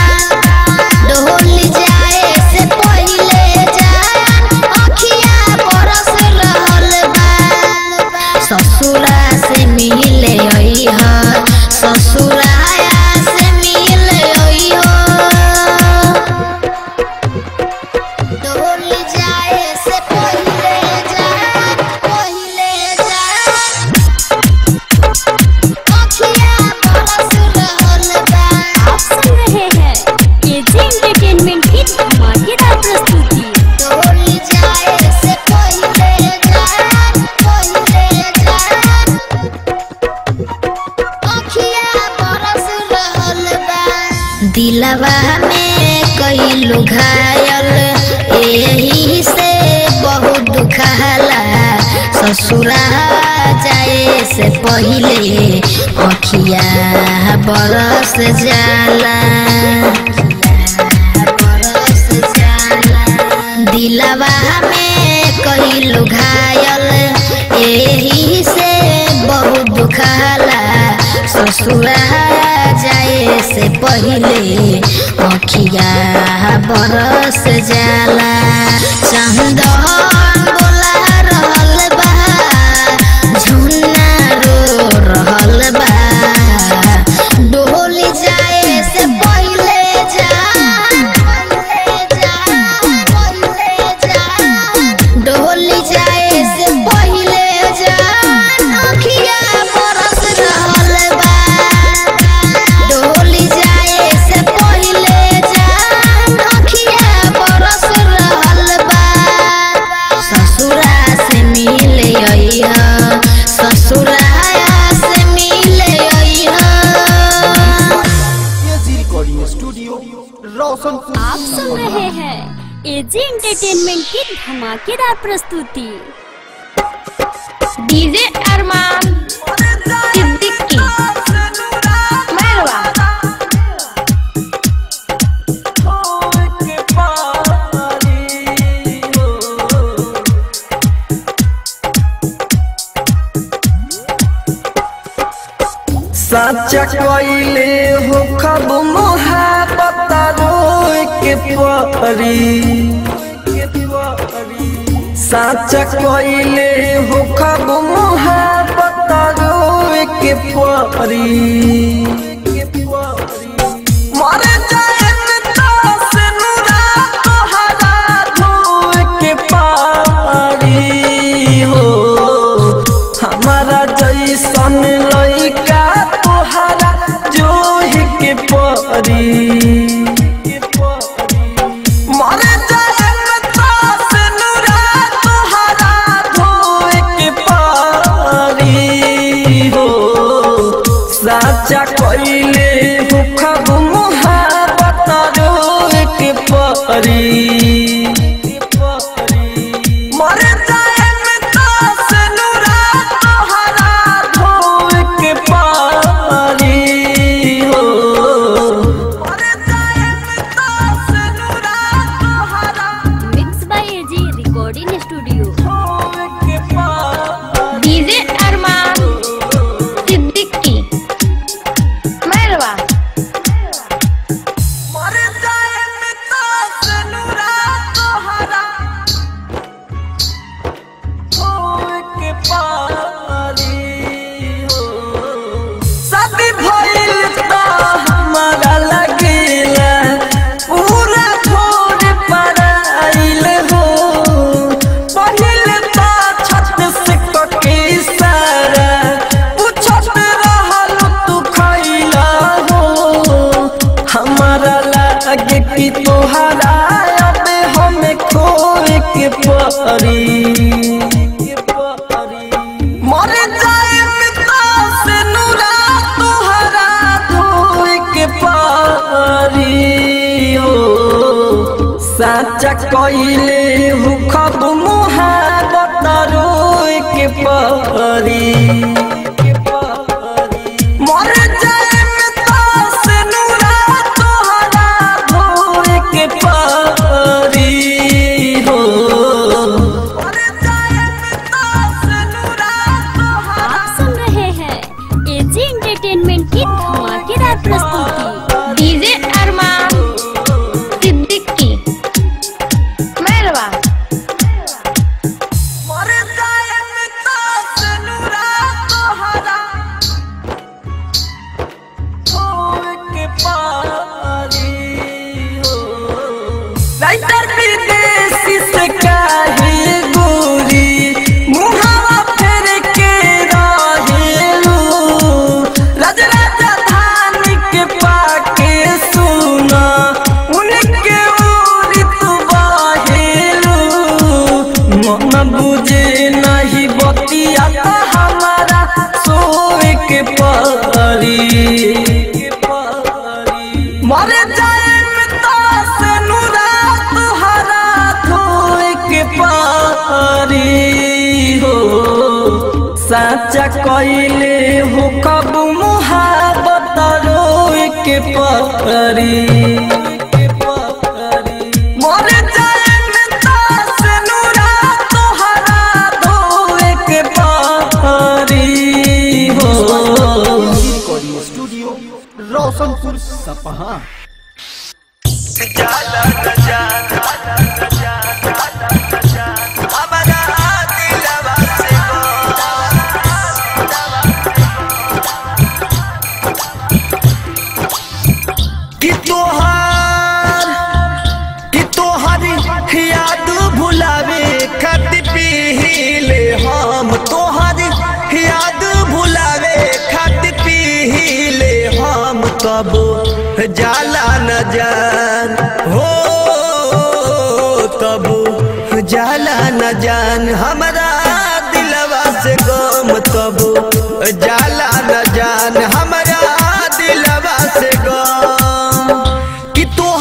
डोली जाए से पहिले जान अखिया बरस रहल बा ससुरा से मिले अइहा ससुरा से मिले अइहा डोली जाए से पहिले जान पहिले जान अखिया बरस रहल बा आप सुन रहे हैं एजी एंटरटेनमेंट की धमाकेदार प्रस्तुति डोली जाए से पहिले जान पहिले जान अखिया बरस रहल बा दिलवा में कई घायल एही से बहुत दुखाला ससुरा जाए से पहिले अखिया बरस जाला बरस जाला दिलवा में कई घायल एही से बहुत दुखाला ससुरा जाए से पहिले अखिया बरस जाला चंदन बोला रहल बा झुन्ना रो रहल बा डोली जाए से पहिले जा डोली जाए से पहिले जान अखिया बरस रहल बा डोली जाए से पहिले जान अखिया बरस रहल रोशनपुर आप सुन रहे हैं एजी एंटरटेनमेंट की धमाकेदार प्रस्तुति डीजे अरमान सिद्दीकी मेहरबा साचा कइले हो खब मोहब्बत रोए के परी साचा कइले हो खब मोहब्बत रोए के परी मर जाए तास नुरा तोहरा धोए के पारी हो हमारा जैसन लइका तोहरा जोह के परी मर जाए तास नुरा तोहरा धोए के पारी हो साचा कइले हो खब मोहब्बत रोए के परी मर जाए तास नुरा तोहरा धोए के पारी हो मर जाए तास नुरा तोहरा mix by AG recording studio धोए के पारी डीजे अरमान सिद्दीकी मेहरबा मर जाए तास नुरा तोहरा धोए के पारी हो शादी भइल त हमारा लगेला पूरा छोड़ पराइल हो पहिल त छत से कके सारा पूछत रहल तू खइला हो हमारा लागे कि तोहरा अब हमें खोए के परी मर जाए तास नुरा तोहरा धोए के पारी हो साचा कइले हु खब मुहाबत रोए के पारी मर जाए तास नुरा तोहरा धोए के पारी हो मर जाए तास नुरा तोहरा आप सुन रहे हैं एजी एंटरटेनमेंट की धमाकेदार प्रस्तुति डीजे अरमान सिद्दीकी मेहरबा मर जाए तास नुरा तोहरा धोए के पारी हो राइटर विदेशी से काहे गोरी मुहावा फेर के रहेलू राज राजधान के पाके सुना उनके ओरी तू बहेलू मन बुझे नहीं बतिया त हमारा सोए के परी मर जाए तास नुरा तुहरा धोए के पारी हो साचा कइले हो कब मुहाबत रोए के परी मर जाए तास नुरा तोहरा धोए के पारी हो रिकॉर्डिंग स्टूडियो रोशनपुर सपहा कि तोहार कि तोहार याद भुलावे खातिर पीले हम तोहार याद भुलावे खातिर पीले हम तब जाला न जान हो तब जाला न जान हमारा दिलवा से गम तब जाला न जान हमारा दिलवा से गम कि तू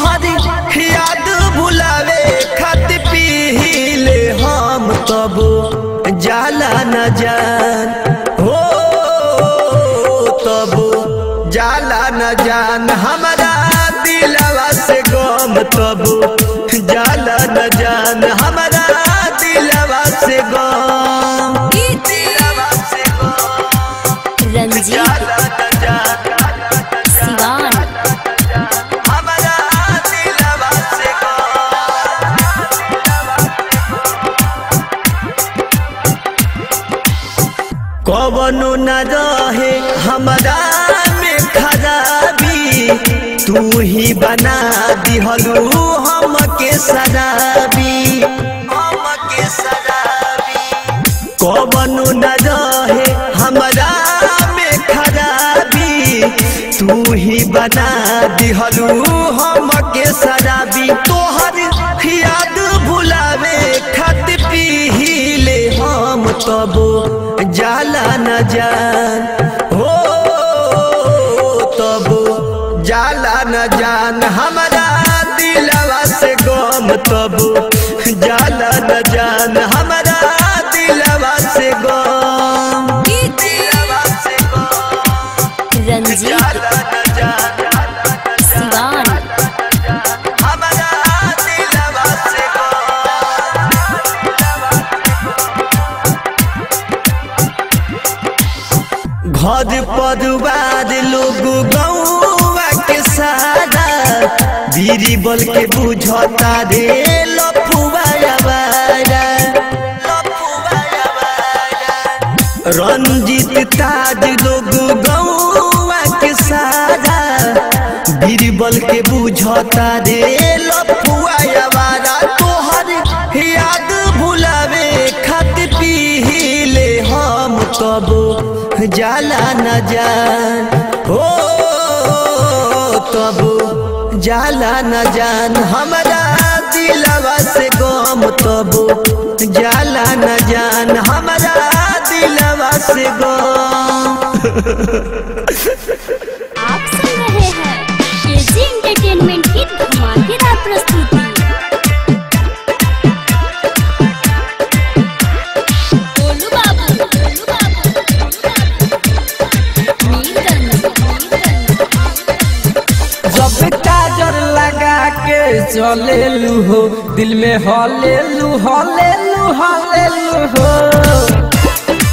गम तब जाला न जान हमारा दिलवा से गम दिलवा से गम रंजीत जाला न जान सिवान हमारा दिलवा से कवनो न रहे हमारा में खराबी तू ही बना दिहलू हम के शराबी हम के शराबी कवनो न रहे हमारा में खराबी तू ही बना दिहलू हम के शराबी तोहर याद भुलावे खत पीले हम तब जाला न जान हो तब जाला न जान हमारा दिलवा से गम तब जाला न जान हमारा दिलवा से गम दिलवा से गम रंजीत जाला न जान सिवान हमारा दिलवा से घर परिवार लोग गौवा के सारा बीरी बल के बुझता रे लफुआ आवारा। रंजित ताज लोग गौवा के सारा बीरबल के बुझता रे लफुआ आवारा तोहर याद भुलावे खत पीले हम तब जाला न जान हो तब जाला न जान हमारा दिलवा से गम तब जाला न जान हमारा दिलवा से गम आप सुन रहे हैं केजी एंटरटेनमेंट की धमाकेदार प्रस्तुति गोलू बाबू गोलू बाबू मीरगंज जब काजर लगा के चले हो दिल में हले लू हले लू हले लू हो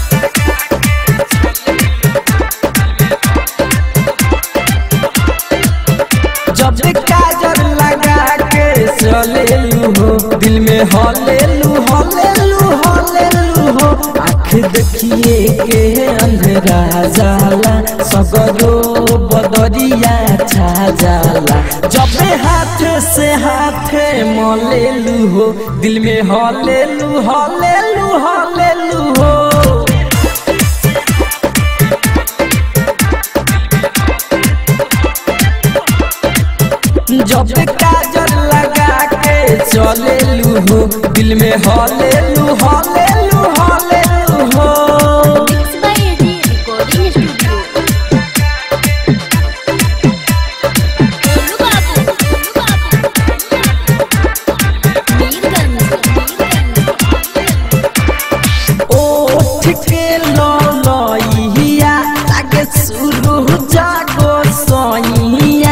जब काजर लगा के चले हो दिल में हले लू हले लू हले लू हो आँख देखिए के अंधेरा जाला सगरो बदरिया छा जाला जब हाथ से हाथ मले लू हो दिल में हले लू हले लू हले लू हो जब काजल लगा के चले लू हो दिल में हले लू हले लू हले लू हो mix by AG recording studio Golu बाबू गोलू बाबू मीरगंज ओठ के ललइया लागे शुरू जागो सइया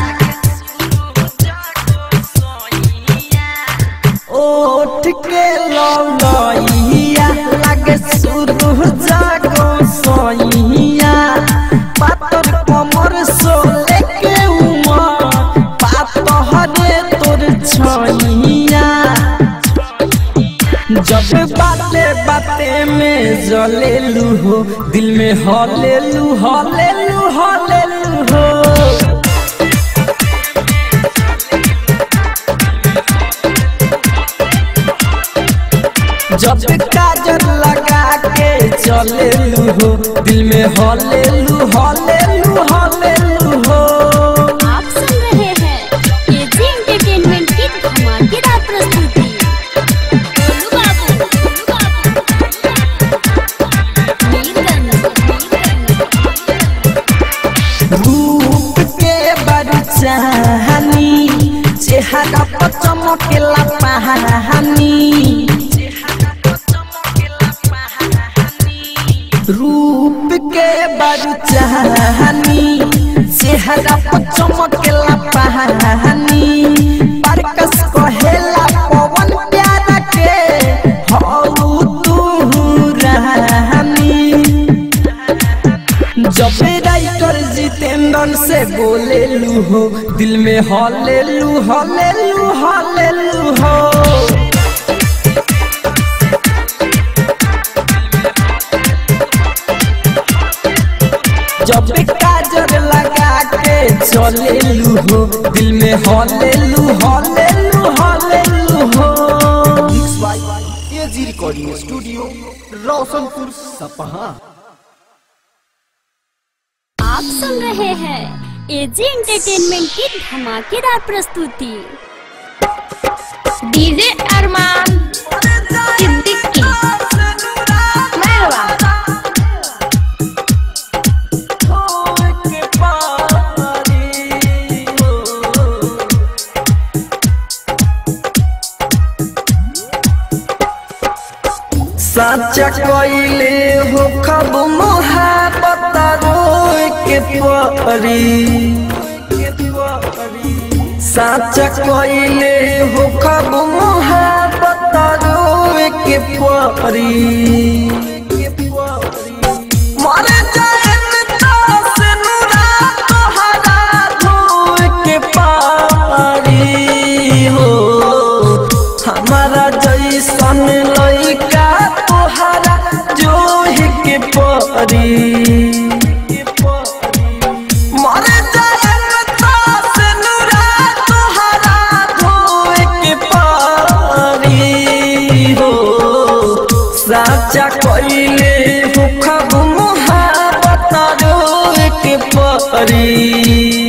ओठ के ललइया लागे शुरू जागो सइया पातर कमर सोले के उमर पातहरे तोर छइया जब बाते बाते में जले लू हो दिल में हले लू हले लू हले लू हो जब काजल लगा के चले लू हो दिल में हले लू हले लू हले लू हो आप सुन रहे हैं केजी एंटरटेनमेंट की धमाकेदार प्रस्तुति गोलू बाबू गोलू बाबू मीरगंज रूप के बड़ चाहनी चेहरा पर चमकेला पहानी रूप के बड़ चाहनी चेहरा पर चमकेला पहानी कैसे बोले लू हो दिल में हले लू हले लू हले लू हो जब काजर लगा के चले लू हो दिल में हले लू हले लू हले लू हो mix by AG recording studio Roshanpur Sapaha आप सुन रहे हैं एजी एंटरटेनमेंट की धमाकेदार प्रस्तुति डीजे अरमान सिद्दीकी मेहरबा साचा कइले हो खब मोहब्बत रोए के परी साचा कइले हो खब मोहब्बत रोए के परी मर जाएन तास नुरा तोहरा धोए के पारी हो हमारा जैसन लइका तोहरा जोहि के परी मर जाएन तास नुरा तोहरा धोए के पारी हो साचा कइले हो खब मोहब्बत रोए के परी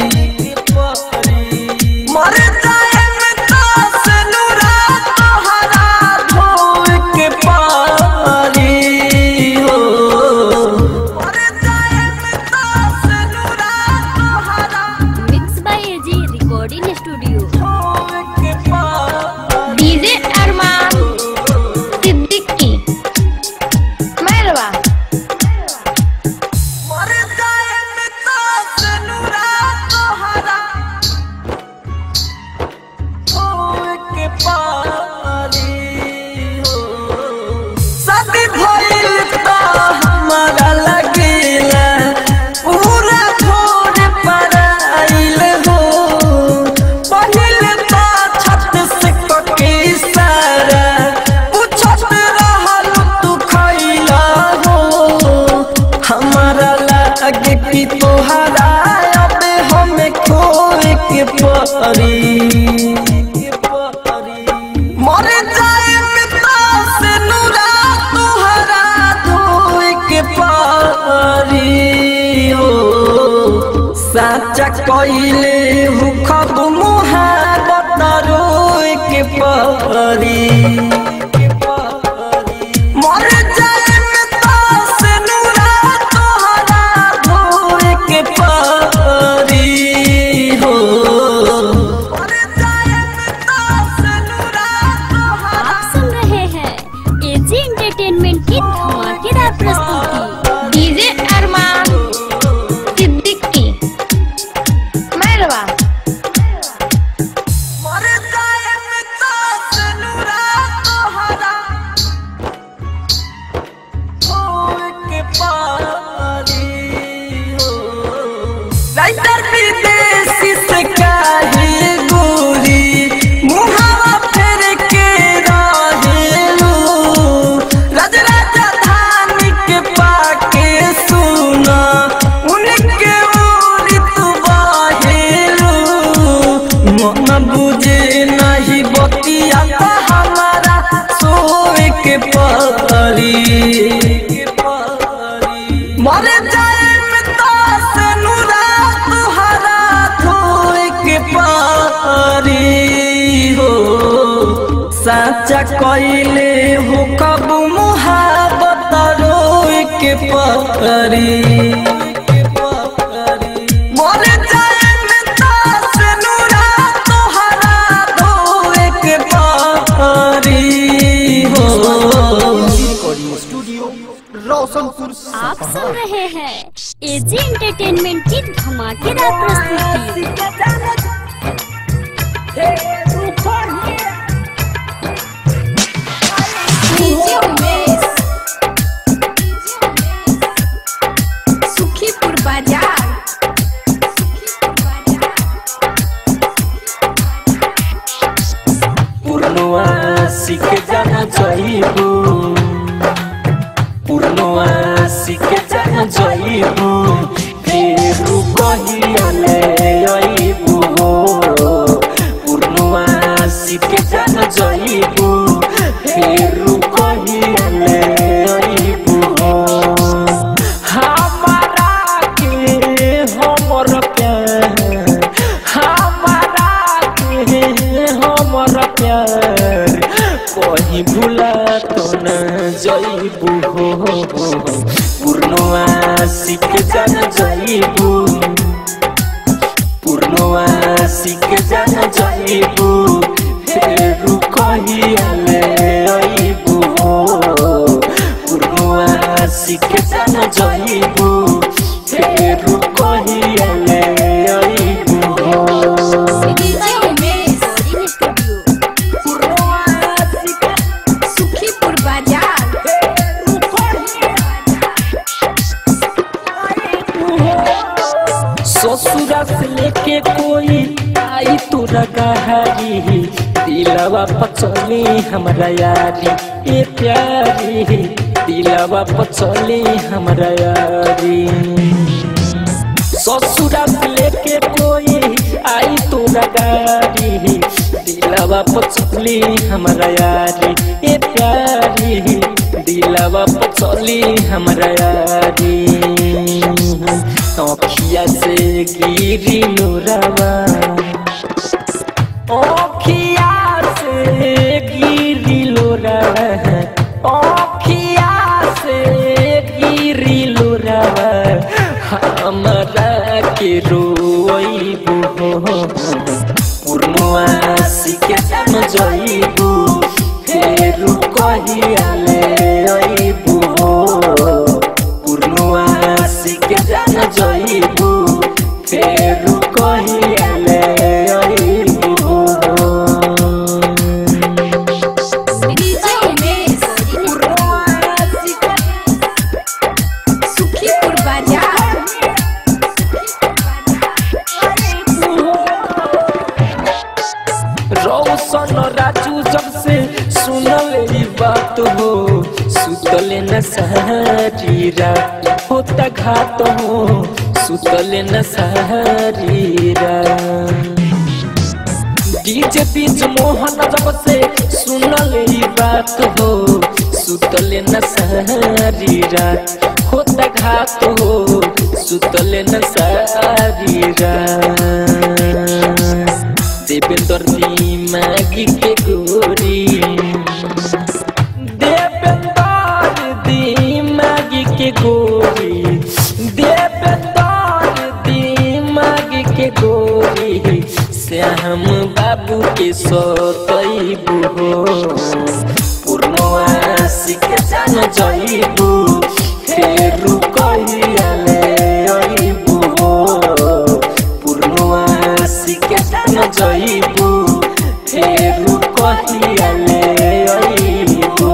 मर जाएन तास नुरा तोहरा धोए के पारी हो मर जाएन तास नुरा तोहरा mix by AG recording studio धोए के पारी डीजे अरमान सिद्दीकी मेहरबा मर जाएन तास नुरा तोहरा धोए के पारी हो शादी भइल त हमारा लगेला पूरा छोड़ पर आइल हो पहिल त छत से कके सारा पूछत रहल तू खइला हो हमारा लागे कि तोहरा अब हमें खोए के परी मर जाए पिता से नुरा तोहरा धोए के पारी हो साचा कइले हु खब मुहाबत रोए के पारी मर जाए पिता से नुरा तोहरा धोए के पारी हो आप सुन रहे हैं एजी एंटरटेनमेंट की धमाकेदार प्रस्तुति डीजे अरमान सिद्दीकी मेहरबा मर जाए पिता से नुरा तोहरा धोए के पारी हो राइटर विदेशी से काहे गोरी मुहावा फेर के रहेलू राज राजधानी के पाके सुना उनके ओरी तू बाहेलू मन बुझे नहीं बतिया त हमारा सोए के परी मर जाए पिता से नुरा तुहरा धोए के पारी हो साचा कइले हो कब मुहाबत रोए के परी मर जाए पिता से नुरा तुहरा धोए के पारी हो रिकॉर्डिंग स्टूडियो रोशनपुर आप सपहा सुन रहे हैं एजी एंटरटेनमेंट की धमाकेदार प्रस्तुति डीजे उमेश सुखीपुर बाजार सीख जाना जइबू पूर्णवा सीख जाना जइबू फेरू कहियाले अइबू पूर्णवा सीख जाना जइबू फेरू कहियाले अइबू हमारा के हमर प्यार हमारा के हमर प्यार कहीं भूला तो न जइबू हो पूर्णवा सीख जान जइबू पूर्णवा सीख जान जइबू फेरू कहियाले अइबू हो पूर्णवा सीख जान जइबू फेरू कहियाले अइबू हो सुखीपुर बाजार ससुरा से लेके कोई आई तोरा गहारी दिलवा पचली हमरा यारी ए प्यारी दिलवा पचली हमरा यारी ससुरा से लेके कोई आई तोरा गारी दिलवा पचली हमरा यारी ए प्यारी दिलवा पचली हमरा यारी अखिया से गिरी नूरवा अखिया से गिरी लोरवा अखिया से गिरी लोरवा हमरा के रोइबू पूर्णवा सीखे जान जइबू फेरू कहियाले अइबू पूर्णवा सीखे जान जइबू फेरू कहियाले अइबू सुखीपुर बाजार रौशन राजू जब से सुनल ई बात हो सुतले न सारी रात होता घात हो सुतले न सारी रात डीजे बीच मोहन जब से सुनल ई बात हो सुतले न सारी रात होता घात हो सुतले न सारी रात देवेंद्र दी मागी के गोरी देवेंद्र दी मागी के गोरी देवेंद्र दी मागी के गोरी श्याम बाबू के सतैबू हो पूर्णवा सीख जान जइबू फेरू कहियाले अइबू हो पूर्णवा सीख जान जइबू फेरू कहियाले अइबू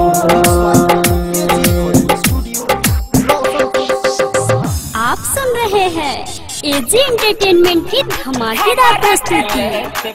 आप सुन रहे हैं एजी एंटरटेनमेंट की धमाकेदार प्रस्तुति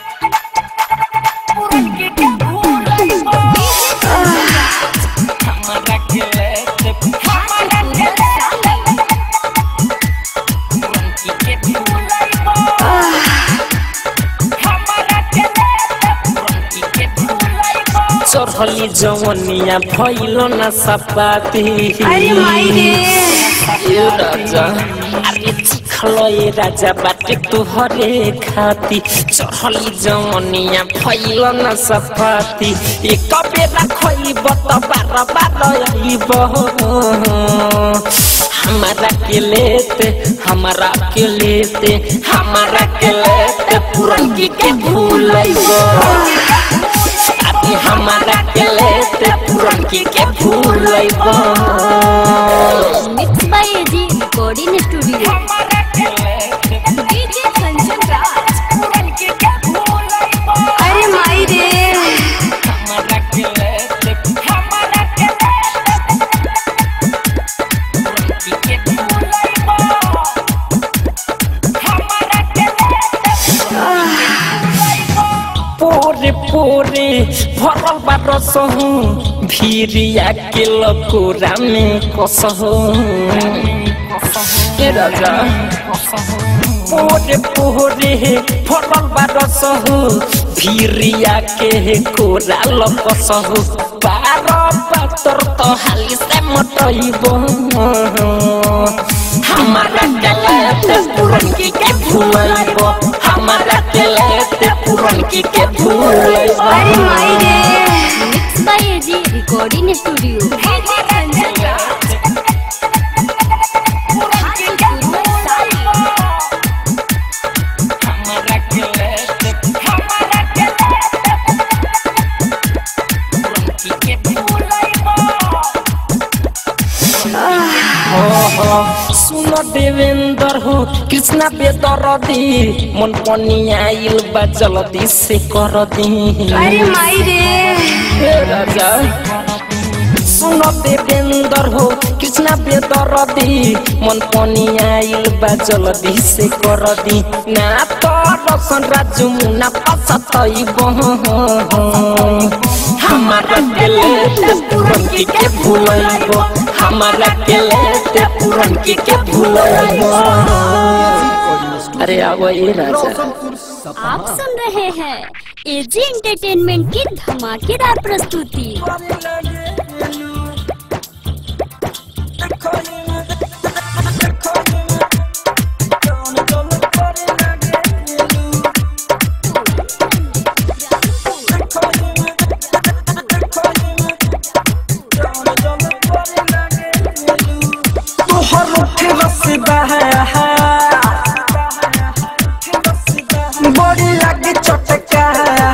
चढ़ली जवनिया भइल न सपाती अरे माई रे। ए राजा अरे चिखलो ए राजा बाटे तुहरे खाती चढ़ली जवनिया भइल न सपाती ए कबेरा खइब त बार बार आइब हमारा के लेते हमारा के लेते हमारा के लेते पुरनकी के भूलैब अभी हमारा के लेते पुरनकी के भूलैब mix by AG recording studio DJ Kanchan Raj अरे माई रे हमारा के लेते हमारा के पुरनकी के भूलैब हमारा के पोरे पोरे भरल बा रसहु भीरिया के लकोरा में कसहु ए राजा पोरे पोरे भरल बा रसहु भीरिया के कोरा लकसहु पार पातर तो हाली से मटइबो हमारा गलत पुरन की के भूलइबो हमारा गलत पुरन की के भूलइबो अरे माई रे mix by AG recording studio हमारा गलत हमारा गलत पुरन की के भूलइबो सुन देवेंद्र हो कृष्णा बेदरदी मन पनिया आइल बा जल्दी से कर दी अरे माई रे हे राजा सुन देवेंद्र हो कृष्णा बेदरदी मन पनिया आइल बा जल्दी से कर दी ना तो रसन राजू मुना पसतइबो हमारा दिल पूरन की के भूलइबो हमारा दिल पूरन की के भूलइबो अरे आवो ये राजा आप सुन रहे हैं एजी एंटरटेनमेंट की धमाकेदार प्रस्तुति तोहर उठे रसदा बड़ी लगे चटका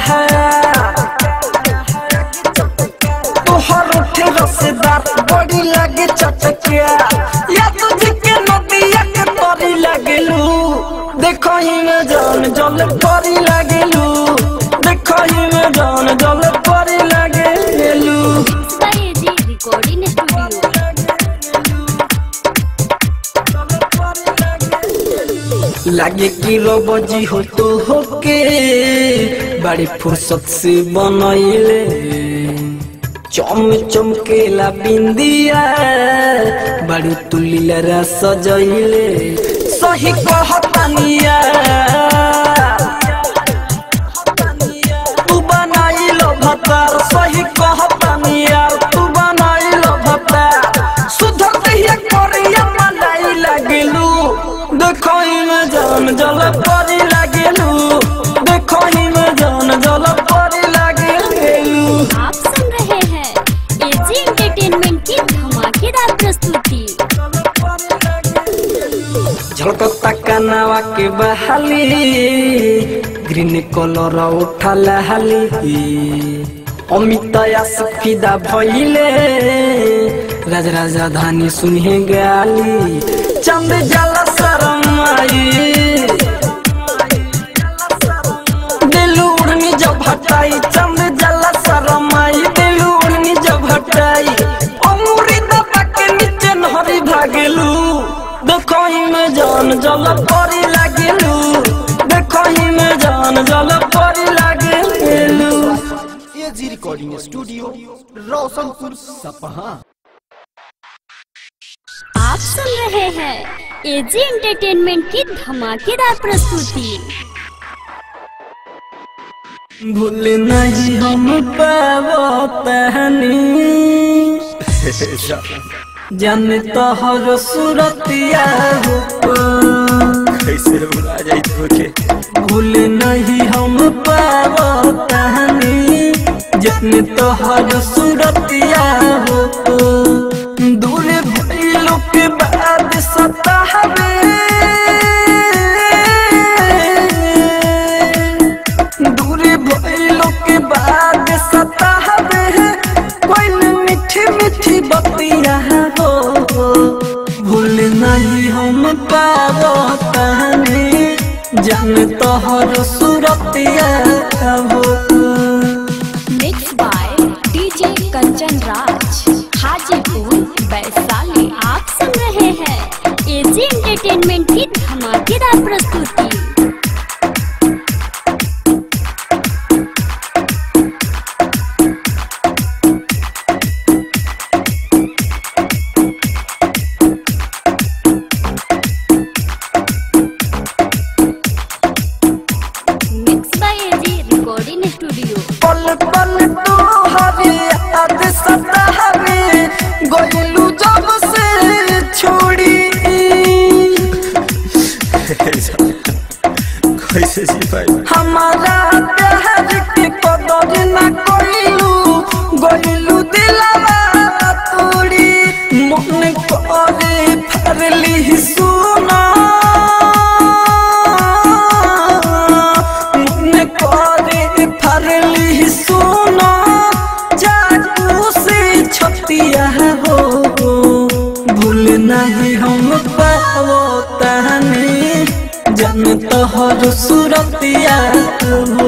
तोहर उठे रसदा बड़ी लगे चटका या तुझे के नदिया के तरी लगलू देखो ही में जान जल परी लगलू देखो ही में जान जल परी लगलू mix by AG recording studio लागे कि रोबजी हो तो होके बड़ी फुर्सत से बनैले चम चमकेला बिंदिया बड़ी तुलिलरा सजैले सही कहतानिया तू बनाइलो भतार सही कहतानिया तू बनाइलो भतार सुधर कहिया करिया मनाई लगलू देखो में जान जल परी लगलू देखो में जान जल परी लगलू आप सुन रहे हैं एजी एंटरटेनमेंट की धमाकेदार प्रस्तुति झलकता कनावा के बहाली ग्रीन कलर उठल हाली अमित फिदा भइले राज राजधानी सुनहे गाली चंद जल शरमाई दिलू उड़नी जब हटाई चंद जल शरमाई दिलू उड़नी जब हटाई अमूरी दबा के नीचे नहरी भागलू देखो ही में जान जल परी लागलू देखो ही में जान जल परी लागलू AG recording studio Roshanpur Sapaha आप सुन रहे हैं एजी एंटरटेनमेंट की धमाकेदार प्रस्तुति भूल नहीं हम पावो तहनी जान तोहर सूरतिया हो कैसे भुला जाई तोके भूल नहीं हम पावो तहनी जन तोहर सूरतिया हो दूर भइलो के बाद सताहबे दूर भइलो के बाद सताहबे कोई मीठी मीठी बतिया हो भूल नहीं हम पावो तहनी जान तोहर सूरतिया हो mix by DJ Kanchan Raj Hajipur Vaishali आप सुन रहे हैं एजी एंटरटेनमेंट की धमाकेदार प्रस्तुति सुनो जादू से छतिया हो भूल नहीं हम पाओ तहनी जन तोहर सुरतिया हो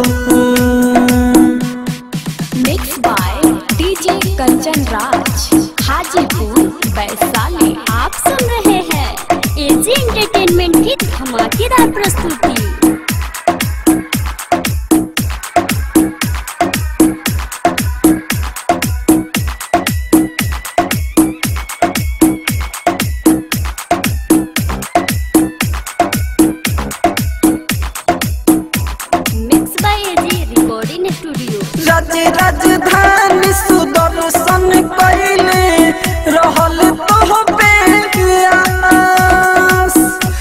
mix by DJ Kanchan Raj Hajipur Vaishali आप सुन रहे हैं एजी एंटरटेनमेंट की धमाकेदार प्रस्तुति mix by AG recording studio Raj Rajdhani Sudarshan कैले रहल तो बेआस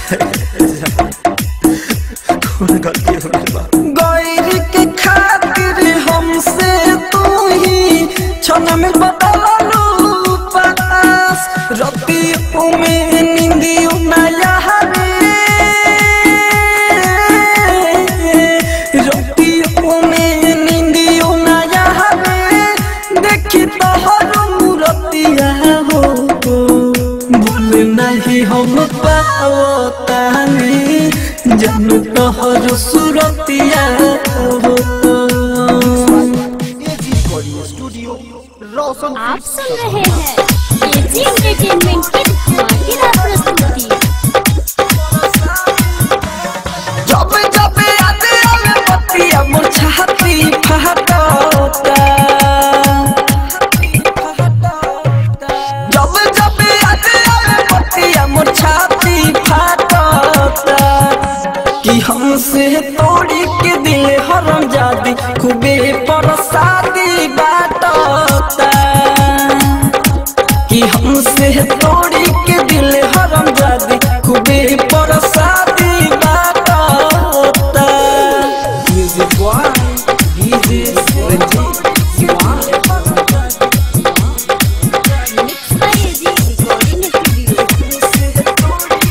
गैर के खातिर हमसे तू ही क्षण में बदललू पास रति में निंदियो नया रे रतियों में निंदियो नया रे देखी तोहर मूरतिया हो भूल नहीं हम पाओ तानी जन तोहर सुरतिया हो स्टूडियो रोशन आप सुन रहे हैं एजी एंटरटेनमेंट की धमाकेदार प्रस्तुति जब जब याद आवे बतिया मोर छाती फहटता जब जब याद आवे बतिया मोर छाती फहटता कि हमसे तोड़ी के दिल हरम जादी खूबे परसादी बाटता कि हमसे तोड़ी के दिल हरम जादी खूबे परसादी बाटता music boy DJ Ranjeet mix by AG recording studio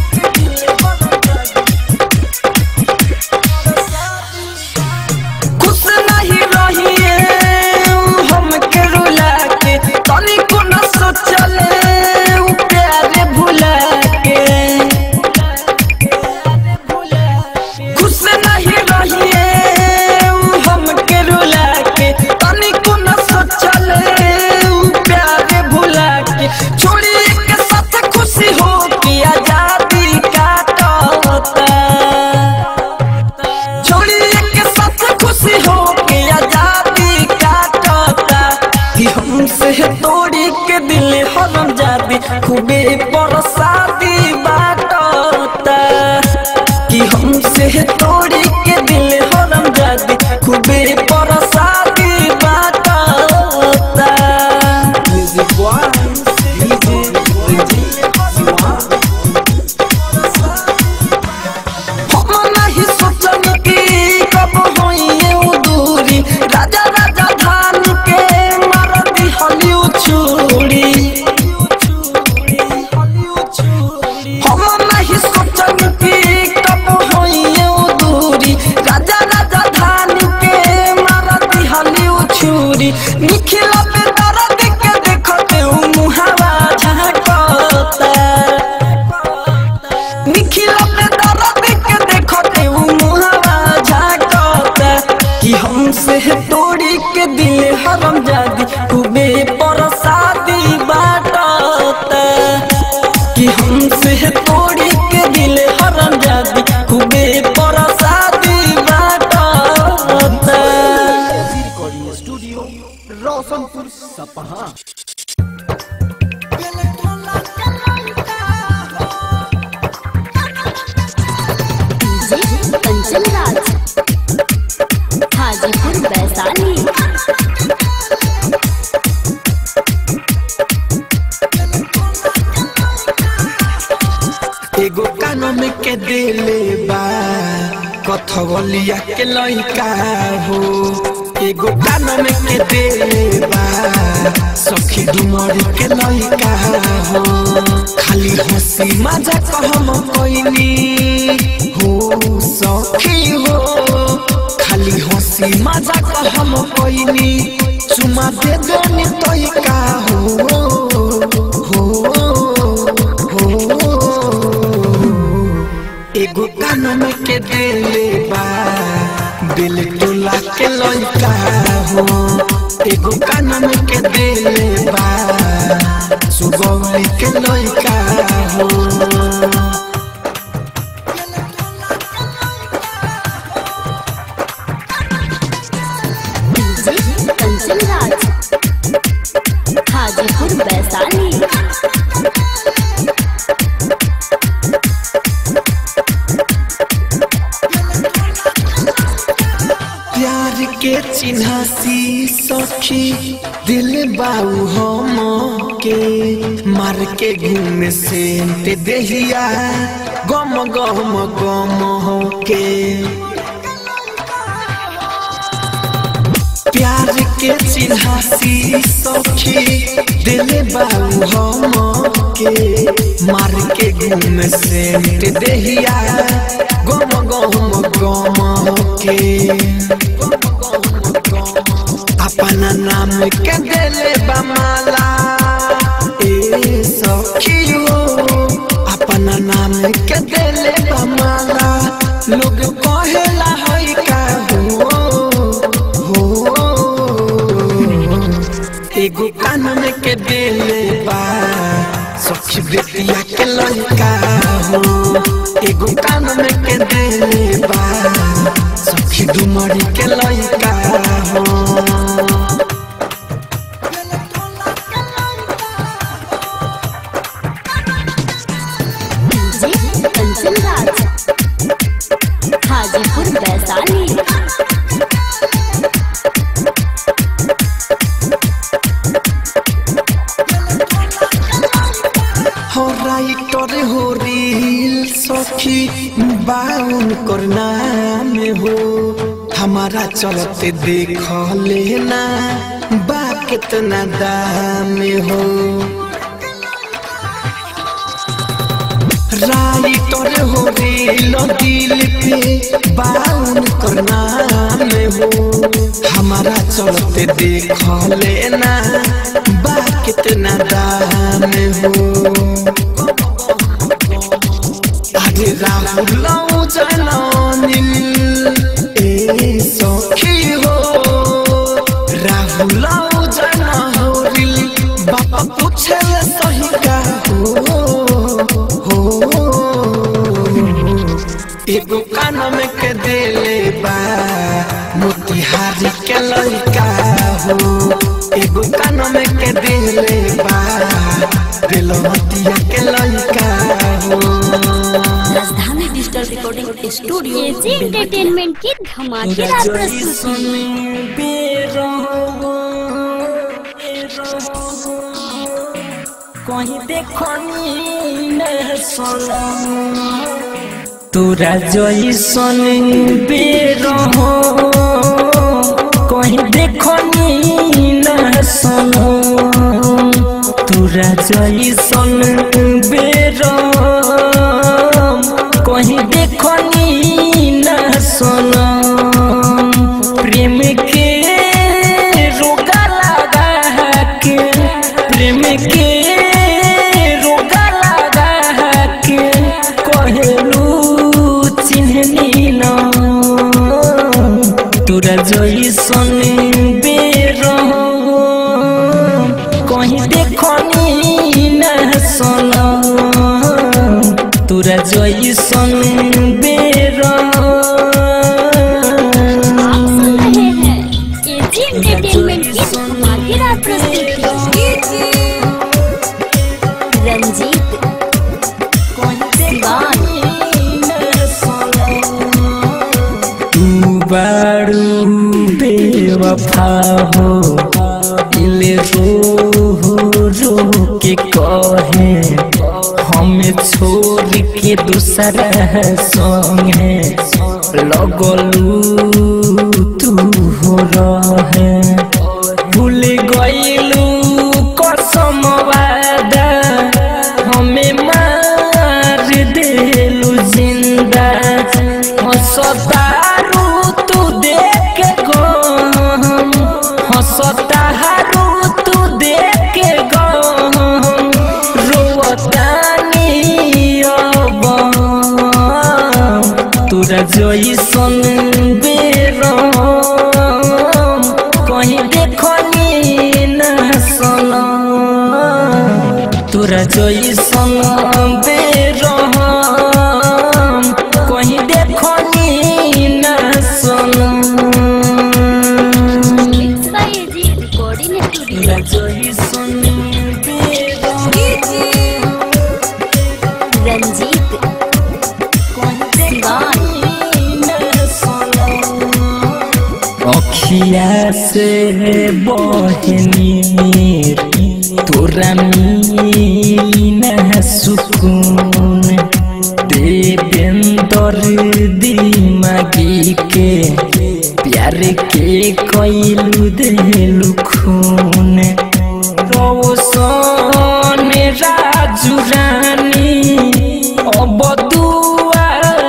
खुश नहीं रहिए हम के रुला के तनी को न सोचले उ प्यारे भुला के खुश नहीं रहिए हम के रुला के तनी को न सोचले उ प्यारे भुला के छोड़ी के साथ खुशी हो के आजादी काटता छोड़ी के साथ खुशी हो के आजादी काटता कि हमसे तोड़ी के दिल हरम जादी खूबे परसादी बाटता कि हमसे तोड़ी के दिल हरम जादी खूबे परसादी बाटता म्यूजिक बॉय डीजे रंजीत हम नहीं सोचन कि कब होइए उ दूरी राजा राजा धान के मार दिहली छुरी हम नहीं सोचन कि कब होइए उ दूरी राजा राजा धान के मार दिहली छुरी निखिला पे दर्द के देखते उ मुहावा झांकता निखिला पे दर्द के देखते उ मुहावा झांकता कि हमसे तोड़ी के दिल हरम जादी खूबे परसादी बाटता कि हमसे तोड़ी के दिल हरम जादी खूबे परसादी बाटता recording studio Roshanpur Sapaha DJ Kanchan Raj Hajipur Vaishali एगो कानों में के देले बा कथवलिया के लइका हो एगो कानों में के देले बा सखी डुमरी के लइका हो खाली हंसी मजा कहम कोइनी हो सखी हो खाली हंसी मजाक हम कोइनी चुमा दे देनी तोई का हो हो हो एगो कान में के देले बा दिल टोला के लइका हो एगो कान में के देले बा सुगौली के लइका हो डीजे कंचन राज हाजीपुर वैशाली प्यार के चिन्हासी सखी दिल बाऊ हम के मार के घूम से ते देहिया गम गम गम हो के प्यार के चिन्हासी सखी दिल बाऊ हम के मार के घूम से ते देहिया गम गम गम हो के अपना नाम के देले बमाला ए सखियो अपना नाम के देले बमाला लोग कहेला हई का हो हो एगो कान में के देले बा सखी बेटिया के लइका हो एगो कान में के देले बा सखी डुमरी के लइका हो डीजे कंचन राज हाजीपुर वैशाली हो राइटर हो रील सखी बाउन करना में हो हमारा चलते देख लेना बा कितना दाम हो राइटर हो रील दिल पे बाउन करना में हो हमारा चलते देख लेना बा कितना दाम हो আরে রাহুল জানিল এ সখী হো রাহুল জানিল বাপা পুছে সহিকা হো হো एगो कान में के देले बा मोतिहारी के लइका हो एगो कान में के देले बा दिलवतिया के लइका हो Rajdhani digital recording studio AG entertainment की धमाकेदार प्रस्तुति कहीं देखनी न तोरा जैसन बेरह कहीं देखनी न सुनो तोरा जैसन बेरह कहीं देखनी न सुनो प्रेम के रोगा लगा के प्रेम के रोगा लगा के कहलू चिन्हनी न तोरा जैसन बेरह कहीं देखनी न सुन तोरा जैसन बेरह आप सुन रहे हैं एजी एंटरटेनमेंट की धमाकेदार प्रस्तुति रंजीत सिवान तू बारू बेवफा हो दिल रो रो के कहे हमें छोड़ के दूसरा संगे लगलू तू हो रहे भूल गईलू कसम वादा हमें मार देलू जिंदा हंसतारू तू देख हंसता तू देख के गम रोवतानी अब तोरा जइसन बेरम कहीं देखनी न सनम तोरा जइसन बेरम कहीं देखनी न सनम मिक्स बाय एजी रिकॉर्डिंग तोरा स्टूडियो जइसन बेरम रंजीत सिवान अखिया से बहनी तोरा मीना सुकून देवेंदर दिमागी के प्यार के कैलू देलू खून रोशन राजू रानी अब दुआ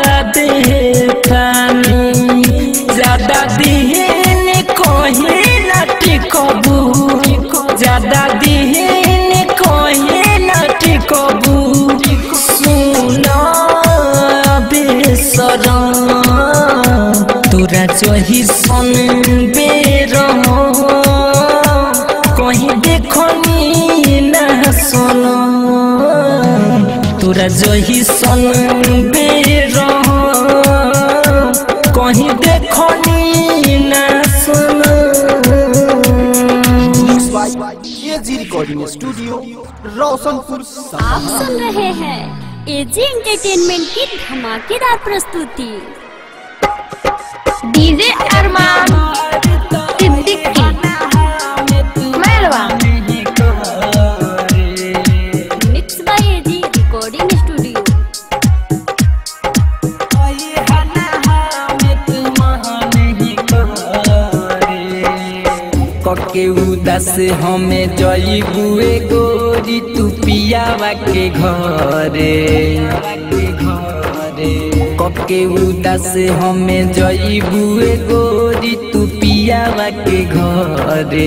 देतानी ज्यादा दिन कहे न टिकबू ज्यादा दिन कहे न टिकबू सुन बेसरम तोरा चही सन बेरम कहीं देखनी न सुन तोरा जही सन बेरम कहीं देखनी न सुन एजी रिकॉर्डिंग स्टूडियो रोशनपुर आप सपहा सुन रहे हैं एजी एंटरटेनमेंट की धमाकेदार प्रस्तुति DJ Arman Siddiqui Mairwa mix by AG recording studio कके उदास हमें जईबुए गोरी तू पियावा के घरे कके उदास हमें जईबुए गोरी तू पियावा के घरे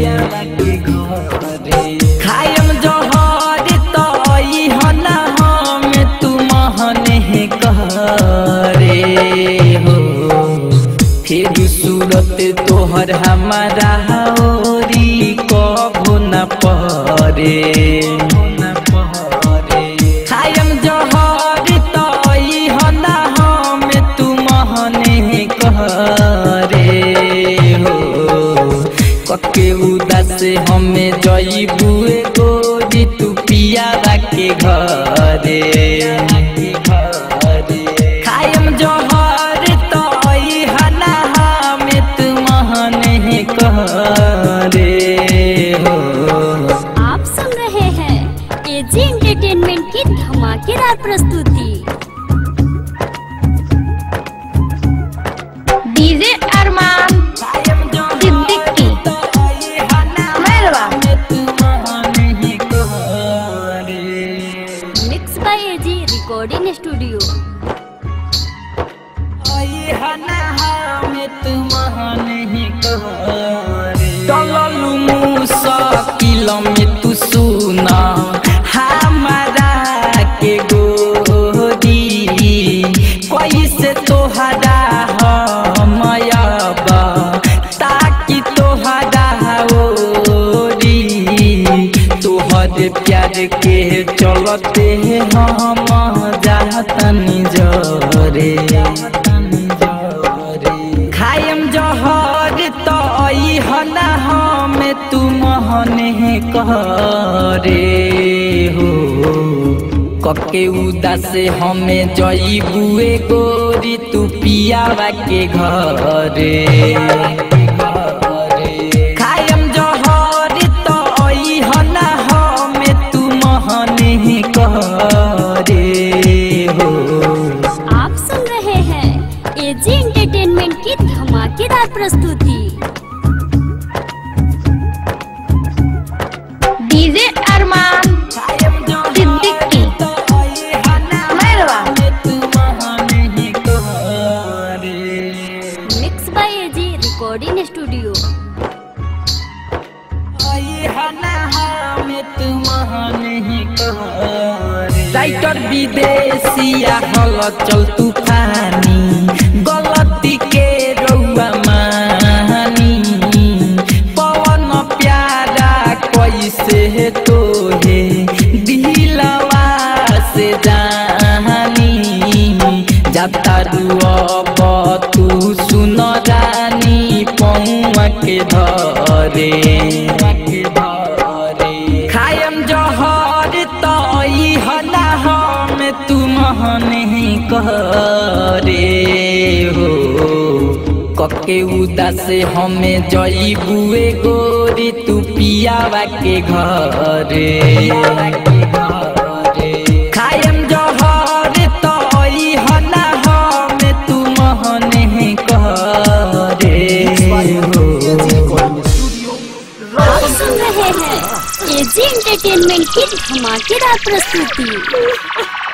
खायम जहर तई हना हम तू महने करे हो फिर सूरत तोहर हमारा होरी कभो न परे खायम जहर तई हना हम तू महने करे हो कके उदास हमें जईबुए गोरी तू पियावा के घरे खायम जहर तई हना हमें तू महने करे हो आप सुन रहे हैं एजी एंटरटेनमेंट की धमाकेदार प्रस्तुति DJ Arman Siddiqui Mairwa mix by AG recording studio चललू मुसाकिल में तू सुना हमारा के गोरी कैसे तोहरा हमयबा ताकि तोहरा ओरी तोहर प्यार के चलते हम जातनी जरे खायम जहर तई हना हम तू महने करे हो कके उदास हमें जईबुए गोरी तू पियावा के घरे खायम जहर तई हना हम तू महने करे हो आप सुन रहे हैं एजी एंटरटेनमेंट की धमाकेदार प्रस्तुति DJ Arman Siddiqui Mairwa mix by AG recording विदेशिया हल चल तूफानी गलती के रउआ मानी पवन प्यारा कैसे तोहे दिलवा से जानी जाता रुअब तू सुन रानी पौआ के धरे खायम जहर तई हला हम तुम नहीं करे हो कके उदास हमें जईबुए गोरी तू पियावा के घरे खायम जहर तई हला हम तुम नहीं करे हो आप सुन रहे हैं एजी एंटरटेनमेंट की धमाकेदार प्रस्तुति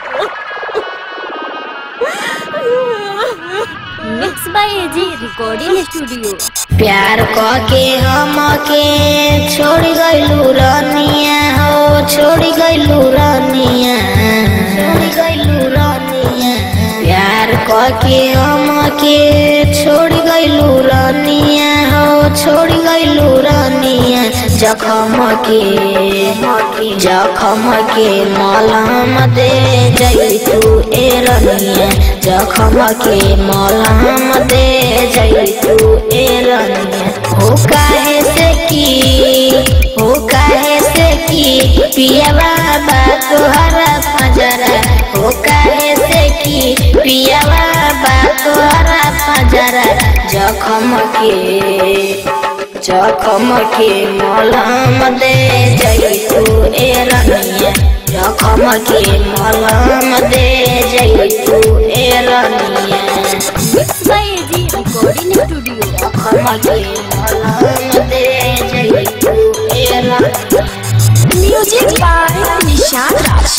mix by AG recording studio प्यार के हम के छोड़ गइलू रनिया हो छोड़ गइलू रनिया छोड़ गइलू रनिया प्यार के हम के छोड़ गइलू रनिया हो छोड़ गइलू रनिया जखम के जखम के मलहम दे जई तू ए रनिया जखम के मलहम दे जई तू ए रनिया हो काहे से की हो काहे से की पिया बाबा तोहरा पजरा हो काहे से की पिया बाबा तोहरा पजरा जखम के जखम के मलहम दे जई तू ए रनिया जखम के मलहम दे जई तू ए रनिया mix by AG recording studio जखम के मलहम दे जई तू ए रनिया म्यूजिक बाय निशान राज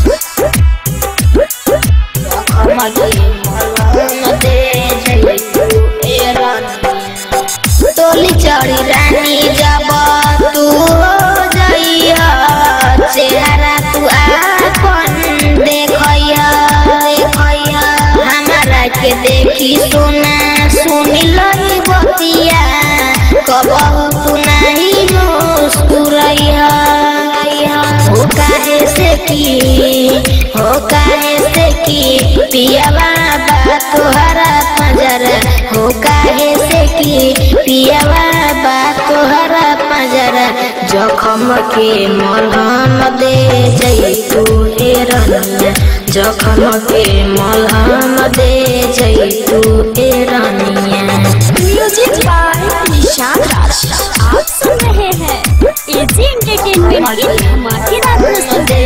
जखम के मलहम दे जई तू ए रनिया टोली चढ़ी रानी जब तू हो जइया चेहरा तू आपन देखइया देखइया हमारा के देखी सुना सुनी लही बतिया कबहू तू नहीं मुस्कुरइया हो काहे से की हो काहे से की पिया बाबा तोहरा पजरा हो काहे से की पिया बाबा तोहरा पजरा जखम के मलहम दे जई तू ए रनिया जखम के मलहम दे जई तू ए रनिया म्यूजिक बाय निशान राज आप सुन रहे हैं एजी एंटरटेनमेंट की धमाकेदार प्रस्तुति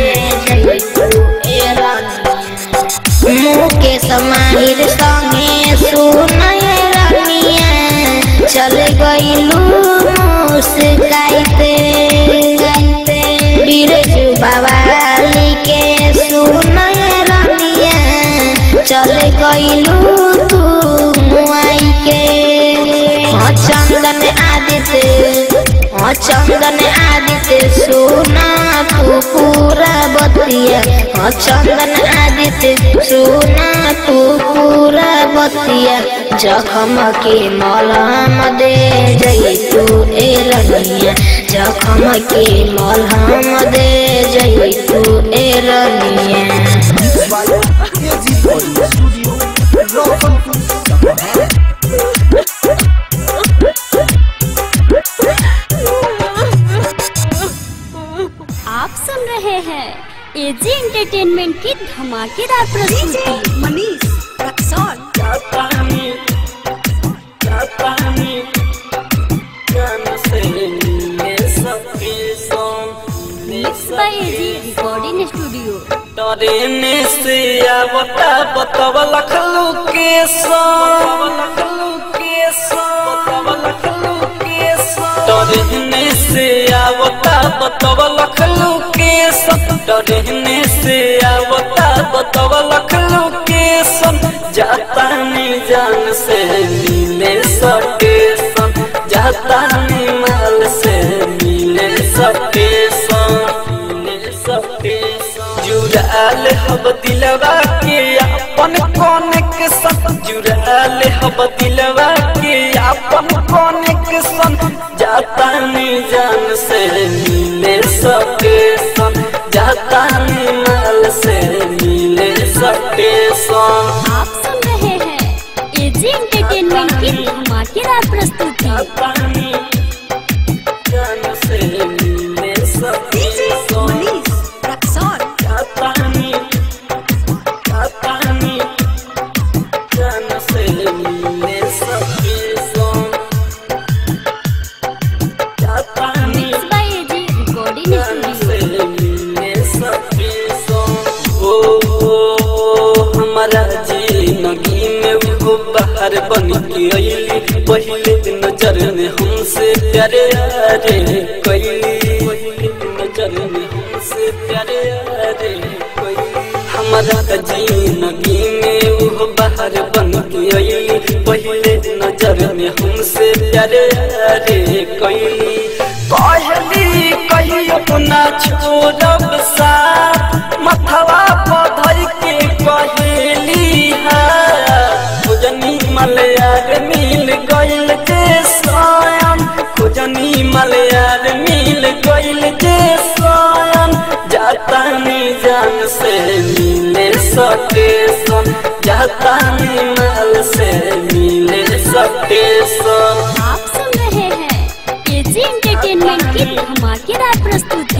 मुके समाहिर संगे सुनय रनिया चल गइलू मुस्काइते बिरजू बवाली के सुनय रनिया चल गइलू तू मुआई के हाँ चंदन आदित्य हाँ चंदन आदित्य सुना तू पूरा बतिया हाँ चंदन आदित्य सुना तू पूरा बतिया जखम के मलहम दे जई तू ए रनिया जखम के मलहम दे जई तू ए रनिया आप सुन रहे हैं एजी एंटरटेनमेंट की धमाकेदार प्रस्तुति Manish Raxaul mix by AG recording studio train से आवता बतवा लखलू के लखलू के लखलू के ट्रेन से आवता बतवा लखलू के ट्रेन से आवता बतवा लखलू के जाता नी जान से मिले सटेशन जाता नी माल से मिले सटेशन मिले सटेशन जुड़ाल हब दिलवा के अपन कोन के सन जुड़ा ले हब दिलवा के अपन कोन के सन जाता नी जान से मिले सके सन जाता नी माल से मिले सके सन आप सुन रहे हैं एजी एंटरटेनमेंट की धमाकेदार प्रस्तुति जान से मिले सके सन जाता नी जाता नी जान से मिले सके सन जाता नी mix by AG recording studio ओ हमारा जिंदगी में वो बाहर बन के अइली पहले नजर में हमसे प्यारे रे कैली पहले नजर में हमसे प्यारे रे कैली हमारा जिंदगी में वो बाहर बन के अइली पहले नजर में हमसे प्यारे रे कैली कहली कहियो ना छोड़ब सा मथवा पधर के कहेली खुजनी मलयार मिल गइल जे स्वयं खुजनी मलयार मिल गइल जे स्वयं जाता नी जान से मिले सके सन जाता नी माल से मिले सके सन आप सुन रहे हैं एजी एंटरटेनमेंट की धमाकेदार प्रस्तुति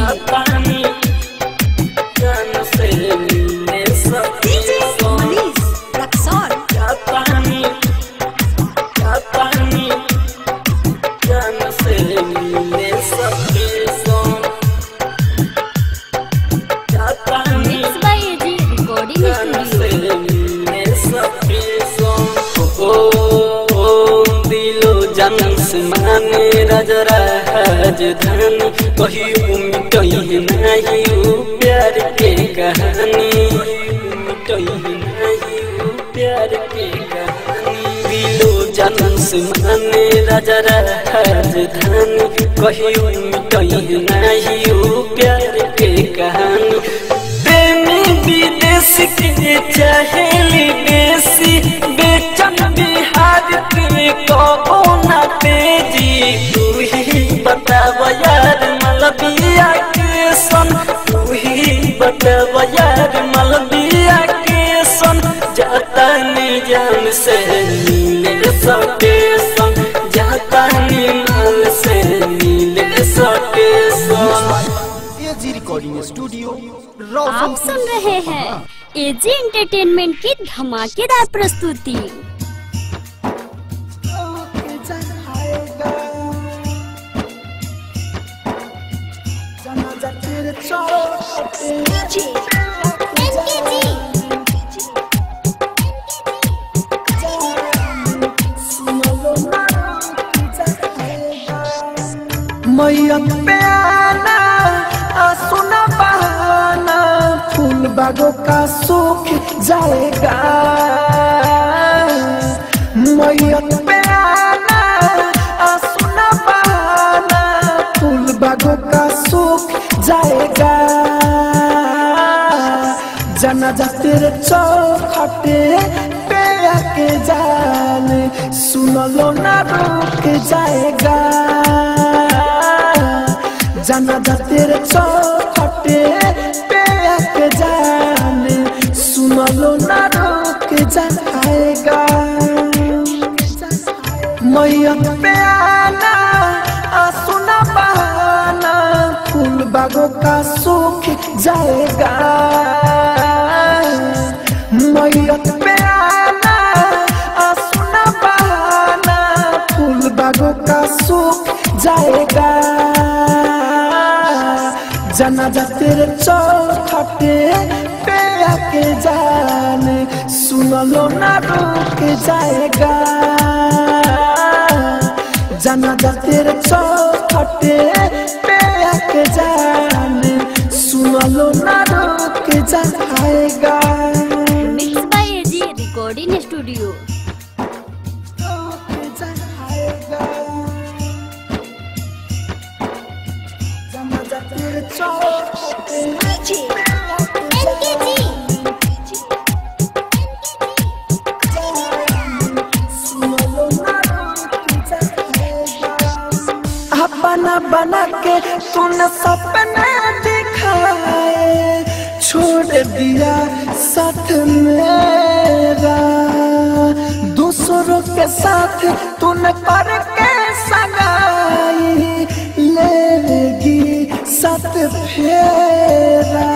जान से मिले सके सन जाता नी जाता नी जान से मिले सके सन जाता नी mix by AG recording studio दिलो जन से माने राजरा राजधानी कहियो मिटही नहीं उ प्यार के कहानी मिटही नहीं उ प्यार के कहानी दिलो जन से माने राजरा राजधानी कहियो मिटही नहीं उ प्यार के कहानी प्रेमी विदेश के चाहेली बेसी बेचन बिहार के कहो ना तेजी तू ही बताव यार मलबिया के सन तू ही बताव यार मलबिया के सन जाता नी जान से मिले सके सन जाता नी माल से मिले सके सन एजी रिकॉर्डिंग स्टूडियो आप रोशन सुन रहे हैं एजी एंटरटेनमेंट की धमाकेदार प्रस्तुति मैयत पे आना आ सुना बहाना फूल बागों का सूख जाएगा मैयत पे आना आ सुना बहाना फूल बागों का सूख जाएगा जनाजा तेरे चौखटे पे आके जान सुन लो ना रुक जाएगा जनाजा तेरे चौखटे पे आके जान सुन लो ना रुक जाएगा मैयत पे आना आ सुना बहाना फूल बागों का सूख जाएगा मैयत पे आना आ सुना बहाना फूल बागों का सूख जाएगा जनाजा तेरे चौखटे पे आके जान सुन लो ना रुक जाएगा जनाजा तेरे चौखटे पे आके जान सुन लो ना रुक जाएगा mix by AG recording studio जनाजा तेरे चौखटे अपना बना के तूने सपने दिखाए छोड़ दिया साथ मेरा दूसरों के साथ तूने करके सगाई लेगी साथ फेरा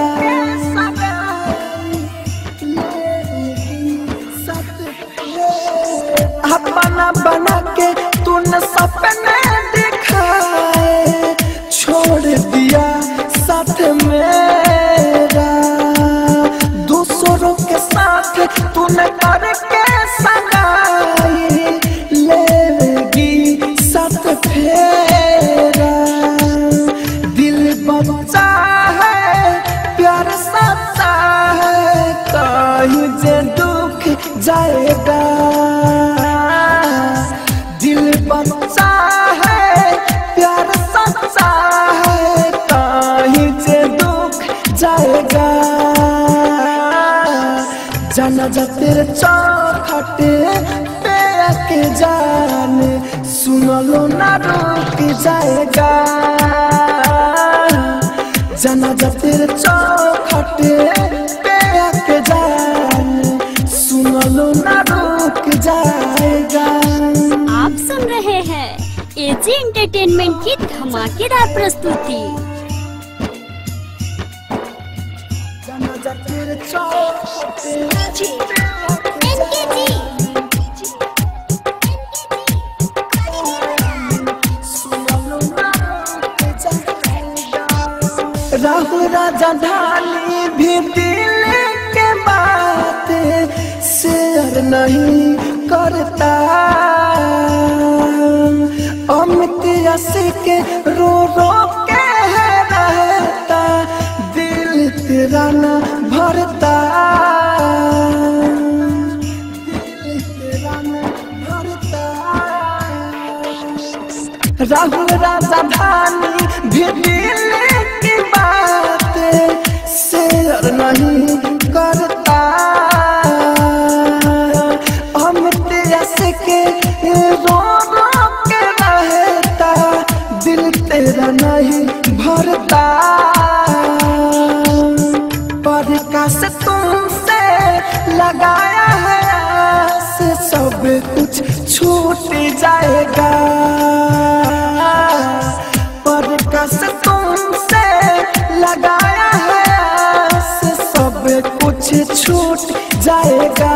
अपना बना के तूने सपने दिखाए छोड़ दिया साथ मेरा दूसरों के साथ तूने करके सगाई लेगी साथ फेरा दिल बच्चा है प्यार सच्चा है कहीं जे दुख जाएगा दिल बच्चा है प्यार सच्चा है कहीं जे दुख जाएगा जाना जा तेरे चौखटे पे के जान सुनलो ना रुक जाएगा जाना जा तेरे चौखटे पे के जान सुनलो ना रुक जाएगा आप सुन रहे हैं एजी एंटरटेनमेंट की धमाकेदार प्रस्तुति जाना जा तेरे चौखटे राहु राजा ढाली भी दिल के बात शेयर नहीं करता अमित यश के रो रो के रहता दिल तेरा न भरता दिल तेरा न भरता राहुल राजा धानी भी दिल की बात शेयर नहीं करता अमित यश के रो रो के रहता दिल तेरा नहीं भरता प्रकाश तुमसे लगाया है आस सब कुछ छूट जाएगा प्रकाश तुमसे लगाया है आस सब कुछ छूट जाएगा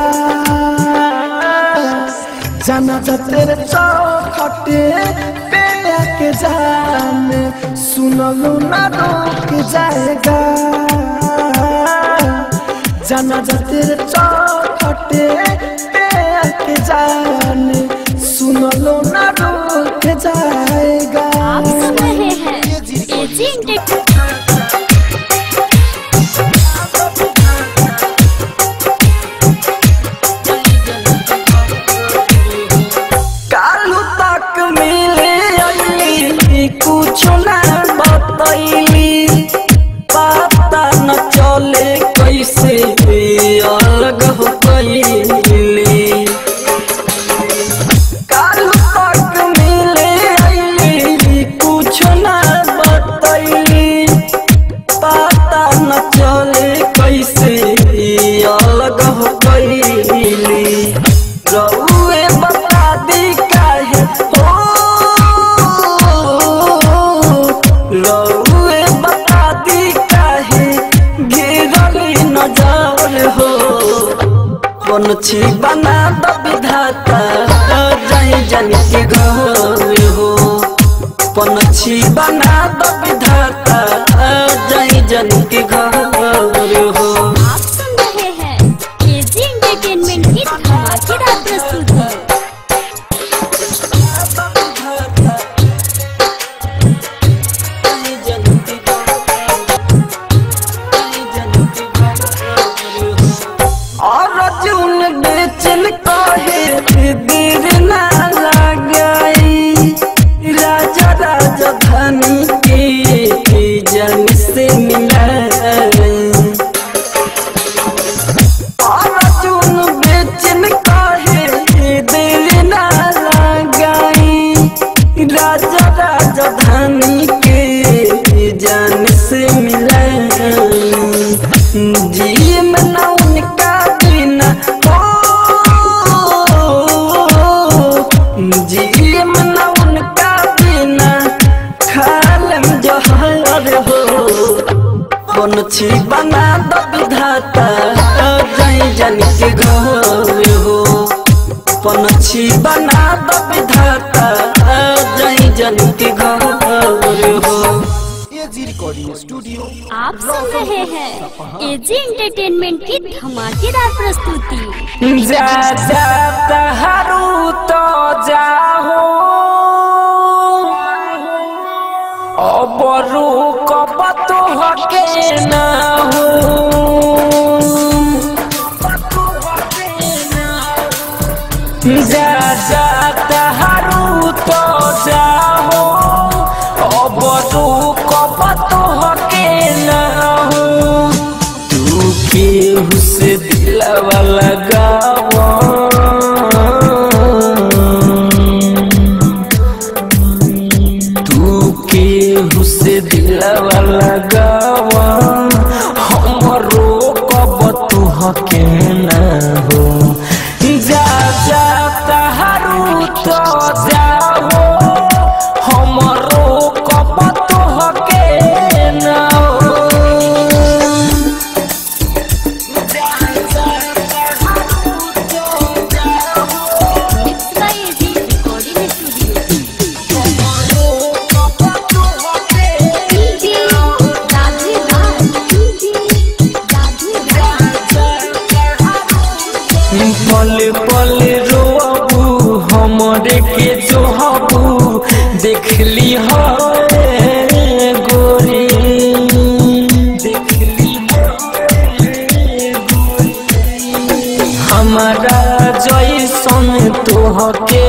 जाना जा तेरे चौखटे पे के जान सुनलो ना रोक जाएगा जाना जा तेरे चौखटे पे के जान सुनलो ना रोक जाएगा आप सुन रहे हैं एजी एंटरटेनमेंट कालू तक मिले अली कुछ ना बतैली पता न चले कैसे अलग हो गईली कालू तक मिले अली कुछ ना बतैली पता न चले कैसे अलग हो गईली रउए बता दी काहे हो रउए बता दी काहे गिरली नजर हो पंछी बना द विधाता जाई जान के घर हो पंछी बना द विधाता जाई जान के घर हो आप सुन रहे हैं एजी एंटरटेनमेंट की धमाकेदार प्रस्तुति और जून बेचन कहे देर ना लगाई राजा राजधानी के जन से मिलाई और जून बेचन कहे देर ना लगाई राजा राजधानी जवानी के जान से मिला जी में ना उनका बिना हो जी में ना उनका बिना खालम जहर हो पंछी बना द विधाता जय जन के घर हो पंछी बना द विधाता जय जन के घर हो एजी रिकॉर्डिंग स्टूडियो आप सुन रहे हैं एजी एंटरटेनमेंट की धमाकेदार प्रस्तुति जा जा तहारू तो जाहो अबरू कब तो हके ना हो जा जा तहारू तो जाहो अबरू कब तो हके ना हो तू केहू से दिलवा लगावा तू केहू से दिलवा लगावा हमरो कब तू हके ना हो जा जा तहारू तो जाओ हमरो कब तू हके ना हो mix by AG recording studio DJ Radhe Raj DJ Radhe पल पल रोबू हमरे के जोहबू देखली हो गोरी देखली हमारा जैसन तोहके